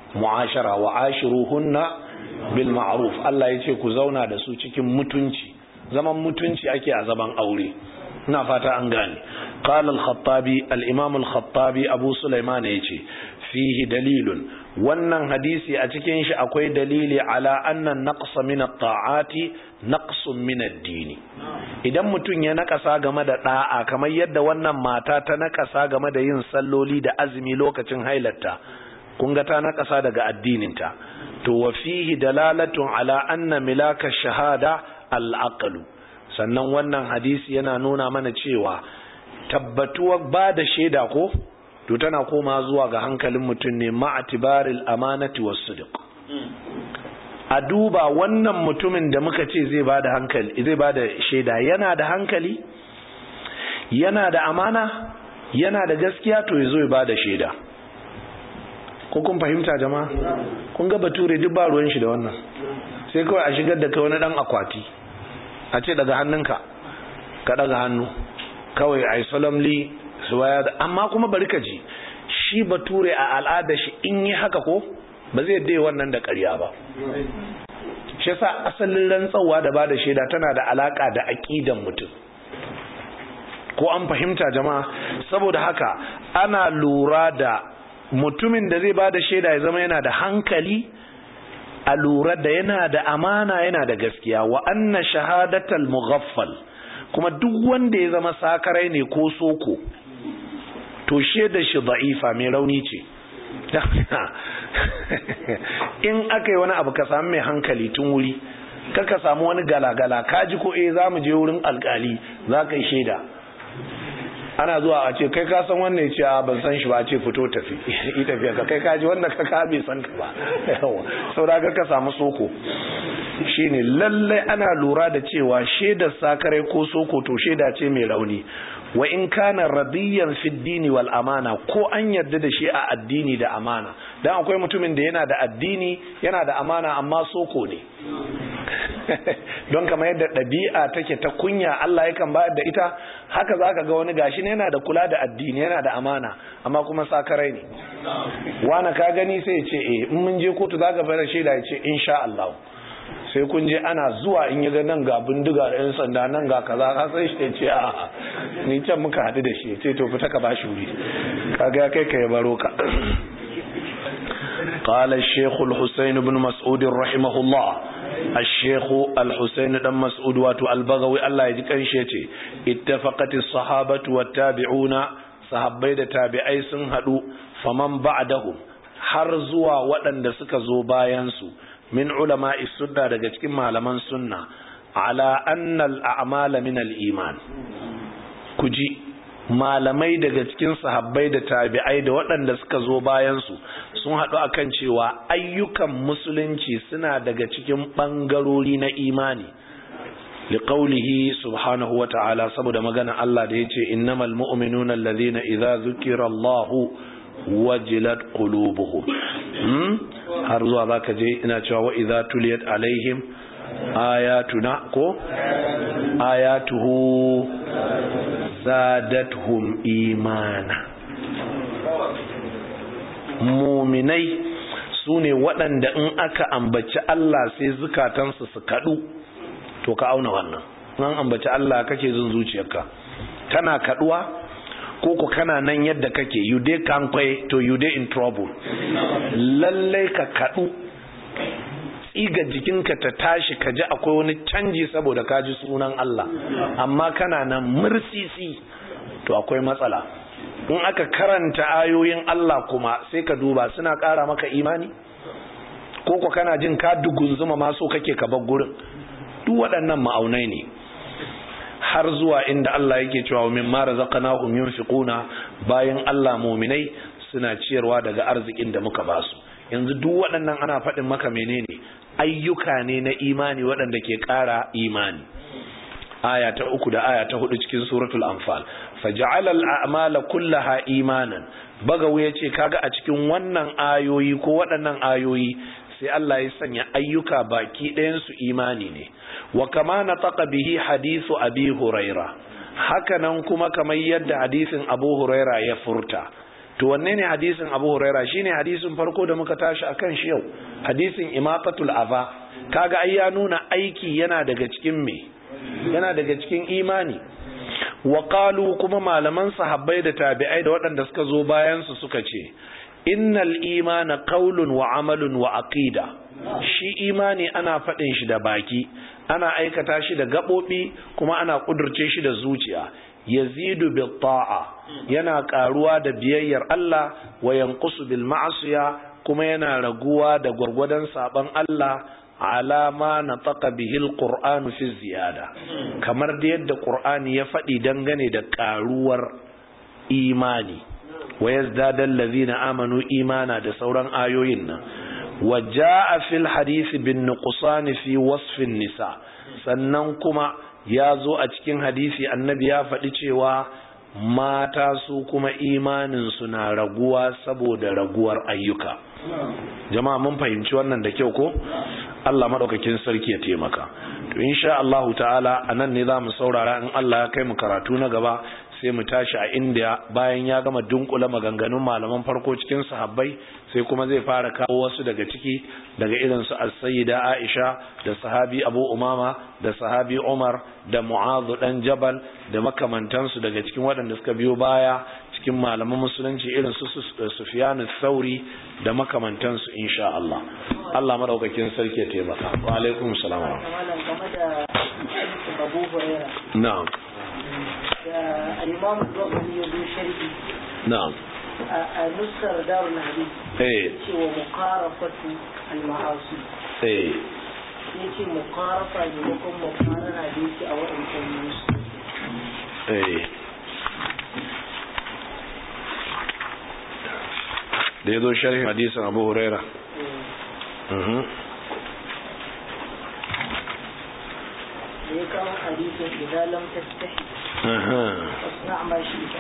mu'ashara wa ashiruhunna bil ma'ruf Allah ya ce ku zauna da su cikin mutunci zaman mutunci ake a zaman aure ina fata an gane qala al-khattabi al-imam al-khattabi abu sulaiman yace fihi dalilun wannan hadisi a cikin shi akwai dalili ala anna naqsa min at-ta'ati naqsun min ad-din idan mutum ya nakasa game da da'a kamar yadda wannan mata ta nakasa game da yin salloli da azumi lokacin hailarta kun ga ta nakasa daga addininta to wa fihi dalalatun ala anna milaka shahada al-aqlu sannan wannan hadisi yana nuna mana cewa tabbatuwar ba da shaida ko to tana koma zuwa ga hankalin mutum ne ma'atibaril amanati was sidq a duba wannan mutumin da muka ce zai bada hankali zai bada shaida yana da hankali yana da amana yana da gaskiya to yazo ya bada shaida ko kun fahimta jama'a kun ga bature duk ba ruwan shi da wannan sai kawai a shigar da kai wani dan akwati a ce daga hannunka ka daga hannu kawai ai solemnly suwaya da amma kuma bari ka ji shi bature a al'ada shi in yi haka ko ba zai dai wannan da ƙarya ba shi yasa asalin rantsawa da bada shaida tana da alaka da aqidan mutum ko an fahimta jama'a saboda haka ana lura da mutumin da zai bada shaida ya zama yana da hankali a lura da yana da amana yana da gaskiya wa anna shahadatal mughaffal kuma duk wanda ya zama sakarai ne ko soko to da shi da'ifa mai rauni ce in aka yi wani abu ka samu mai hankali tun wuri ka samu wani galagala ka ji ko eh za mu je wurin alkali za ka yi shaida ana zuwa a ce kai ka san wannan ya ce a ban san shi ba a ce fito tafi yi tafiya ka kai kaji wanda ka ka bai san ka ba yawa saboda ka samu soko shine lallai ana lura da cewa shaidar sakarai ko soko to shaida ce mai rauni wa in kana radiyan fi dini wal amana ko an yarda da shi a addini da amana dan akwai mutumin da yana da addini yana da amana amma soko ne don kamar yadda ɗabi'a take ta kunya Allah yakan bayar da ita haka zaka ga wani gashi ne yana da kula da addini yana da amana amma kuma sakarai ne wani ka gani sai ya ce eh in mun je kotu zaka bayar shaida ya ce insha Allah sai kun je ana zuwa in yi ga nan ga bindiga da yan sanda nan ga kaza ka sai shi ce a ni can muka haɗu da shi ce to fita ka bashi wuri kaga ya kai ka ya baro ka قال الشيخ الحسين بن مسعود رحمه الله الشيخ الحسين بن مسعود واتو البغوي الله يجي كان شيء اتفقت الصحابة والتابعون صحابي da tabi'ai sun hadu faman ba'dahum har zuwa waɗanda suka zo bayan su min ulama sunna daga cikin malaman sunna ala annal a'mala min al-iman kuji malamai daga cikin sahabbai da tabi'ai da waɗanda suka zo bayan su sun haɗu akan cewa ayyukan musulunci suna daga cikin ɓangarori na imani liqaulihi subhanahu wata'ala saboda magana Allah da yace innamal mu'minuna alladhina idza dhukira Allahu wajilat qulubuhum hmm? har zuwa zaka je ina cewa wa idza tuliyat alaihim ayatuna ko ayatuhu zadatuhum imana muminai su ne waɗanda in aka ambaci Allah sai zukatansu su kaɗu to ka auna wannan an ambaci Allah kake jin zuciyarka kana kaɗuwa ko ku kana nan yadda kake you dey kankwai to you dey in trouble lallai ka kaɗu tsiga jikinka ta tashi ka ji akwai wani canji saboda ka ji sunan Allah amma kana nan mursisi to akwai matsala in aka karanta ayoyin Allah kuma sai ka duba suna ƙara maka imani ko ko kana jin ka dugunzuma ma so kake ka bar gurin duk waɗannan ma'aunai ne har zuwa inda Allah yake cewa min ma razaqnahum yunfiquna bayan Allah mu'minai suna ciyarwa daga arzikin da muka basu yanzu duk waɗannan ana faɗin maka menene ayyuka ne na imani waɗanda ke ƙara imani aya ta uku da aya ta hudu cikin suratul anfal faj'ala al-a'mala kullaha imanan bagawu yace kaga a cikin wannan ayoyi ko waɗannan ayoyi sai Allah ya sanya ayyuka baki ɗayan su imani ne wa kama nataqa bihi hadithu abi huraira hakanan kuma kamar yadda hadisin abu huraira ya furta to wanne ne hadisin abu huraira shine hadisin farko da muka tashi akan shi yau hadisin imatatul ava kaga ai ya nuna aiki yana daga cikin me yana daga cikin imani wa qalu kuma malaman sahabbai da tabi'ai da waɗanda suka zo bayan su suka ce innal imana qaulun wa amalun wa aqida shi imani ana faɗin shi da baki ana aikata shi da gaɓoɓi kuma ana ƙudurce shi da zuciya yazidu bil ta'a yana ƙaruwa da biyayyar Allah wa yanqusu bil ma'asiya kuma yana raguwa da gwargwadon saban Allah alama na taka bihil qur'anu fi ziyada kamar da yadda qur'ani ya faɗi dangane da ƙaruwar imani wa yazdada allazina amanu imana da sauran ayoyin nan wa jaa fil hadisi bin nuqsan fi wasfin nisa sannan kuma ya zo a cikin hadisi annabi ya faɗi cewa mata su kuma imanin su na raguwa saboda raguwar ayyuka jama'a mun fahimci wannan da kyau ko Allah madaukakin sarki ya taimaka to insha Allah ta'ala anan ne zamu saurara in Allah ya kai mu karatu na gaba sai mu tashi a inda bayan ya gama dunkula maganganun malaman farko cikin sahabbai sai kuma zai fara kawo wasu daga ciki daga irin su as-sayyida Aisha da sahabi Abu Umama da sahabi Umar da Mu'adh dan Jabal da makamantansu daga cikin waɗanda suka biyo baya cikin malaman musulunci irin su Sufyan Thauri da makamantansu insha Allah Allah madaukakin sarki ya taimaka wa alaikum salam na'am الإمام الضغني يقول شرقي نعم نسر دار الحديث ايه ومقارفة المعاصي ايه yace muqarafa ne ko kuma muqarana da yake a wadannan musu eh da yazo sharhin hadisin Abu Huraira mhm da ya kawo hadisin idan lam tastahi aha fasna ma shi ta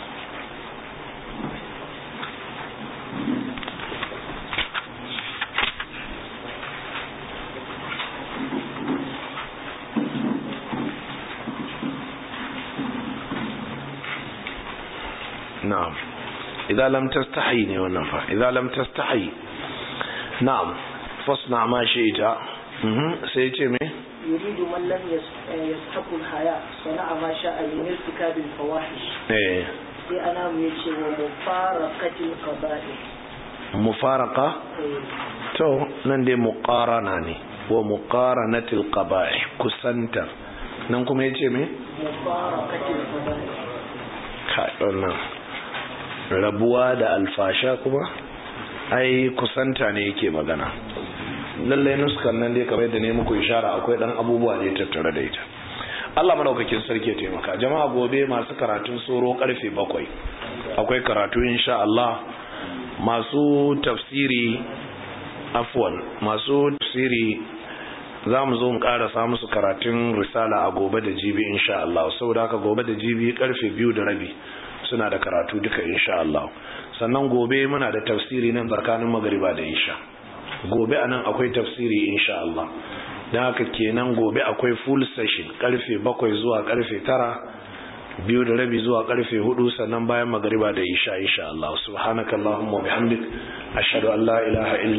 na'am idan lam tastahi ne wannan fa idan lam tastahi na'am fasna ma shi'ta mhm sai ya ce me يريد من لم يستحق الحياة صنع ما شاء من ارتكاب الفواحش eh sai ana mu yace wa mufaraqatil qaba'ih mufaraka to nan dai muqarana ne wa muqaranatil qaba'ih kusantar nan kuma yace me mufaraqatil qaba'ih kai wannan rabuwa da alfasha kuma ai kusanta ne yake magana lallai nuskan nan dai kamar yadda ne muku ishara akwai dan abubuwa ne tattare da ita Allah madaukakin sarki ya taimaka jama'a gobe masu karatun soro karfe bakwai akwai karatu insha Allah masu tafsiri afwan masu tafsiri za mu zo mu karasa musu karatun risala a gobe da jibi insha Allah saboda haka gobe da jibi karfe biyu da rabi suna da karatu duka insha Allah sannan gobe muna da tafsiri nan tsakanin magariba da isha gobe anan akwai tafsiri insha Allah don haka kenan gobe akwai full session karfe bakwai zuwa karfe tara biyu da rabi zuwa karfe hudu sannan bayan magariba da isha insha Allah subhanakallahumma wa bihamdik ashhadu an la ilaha illa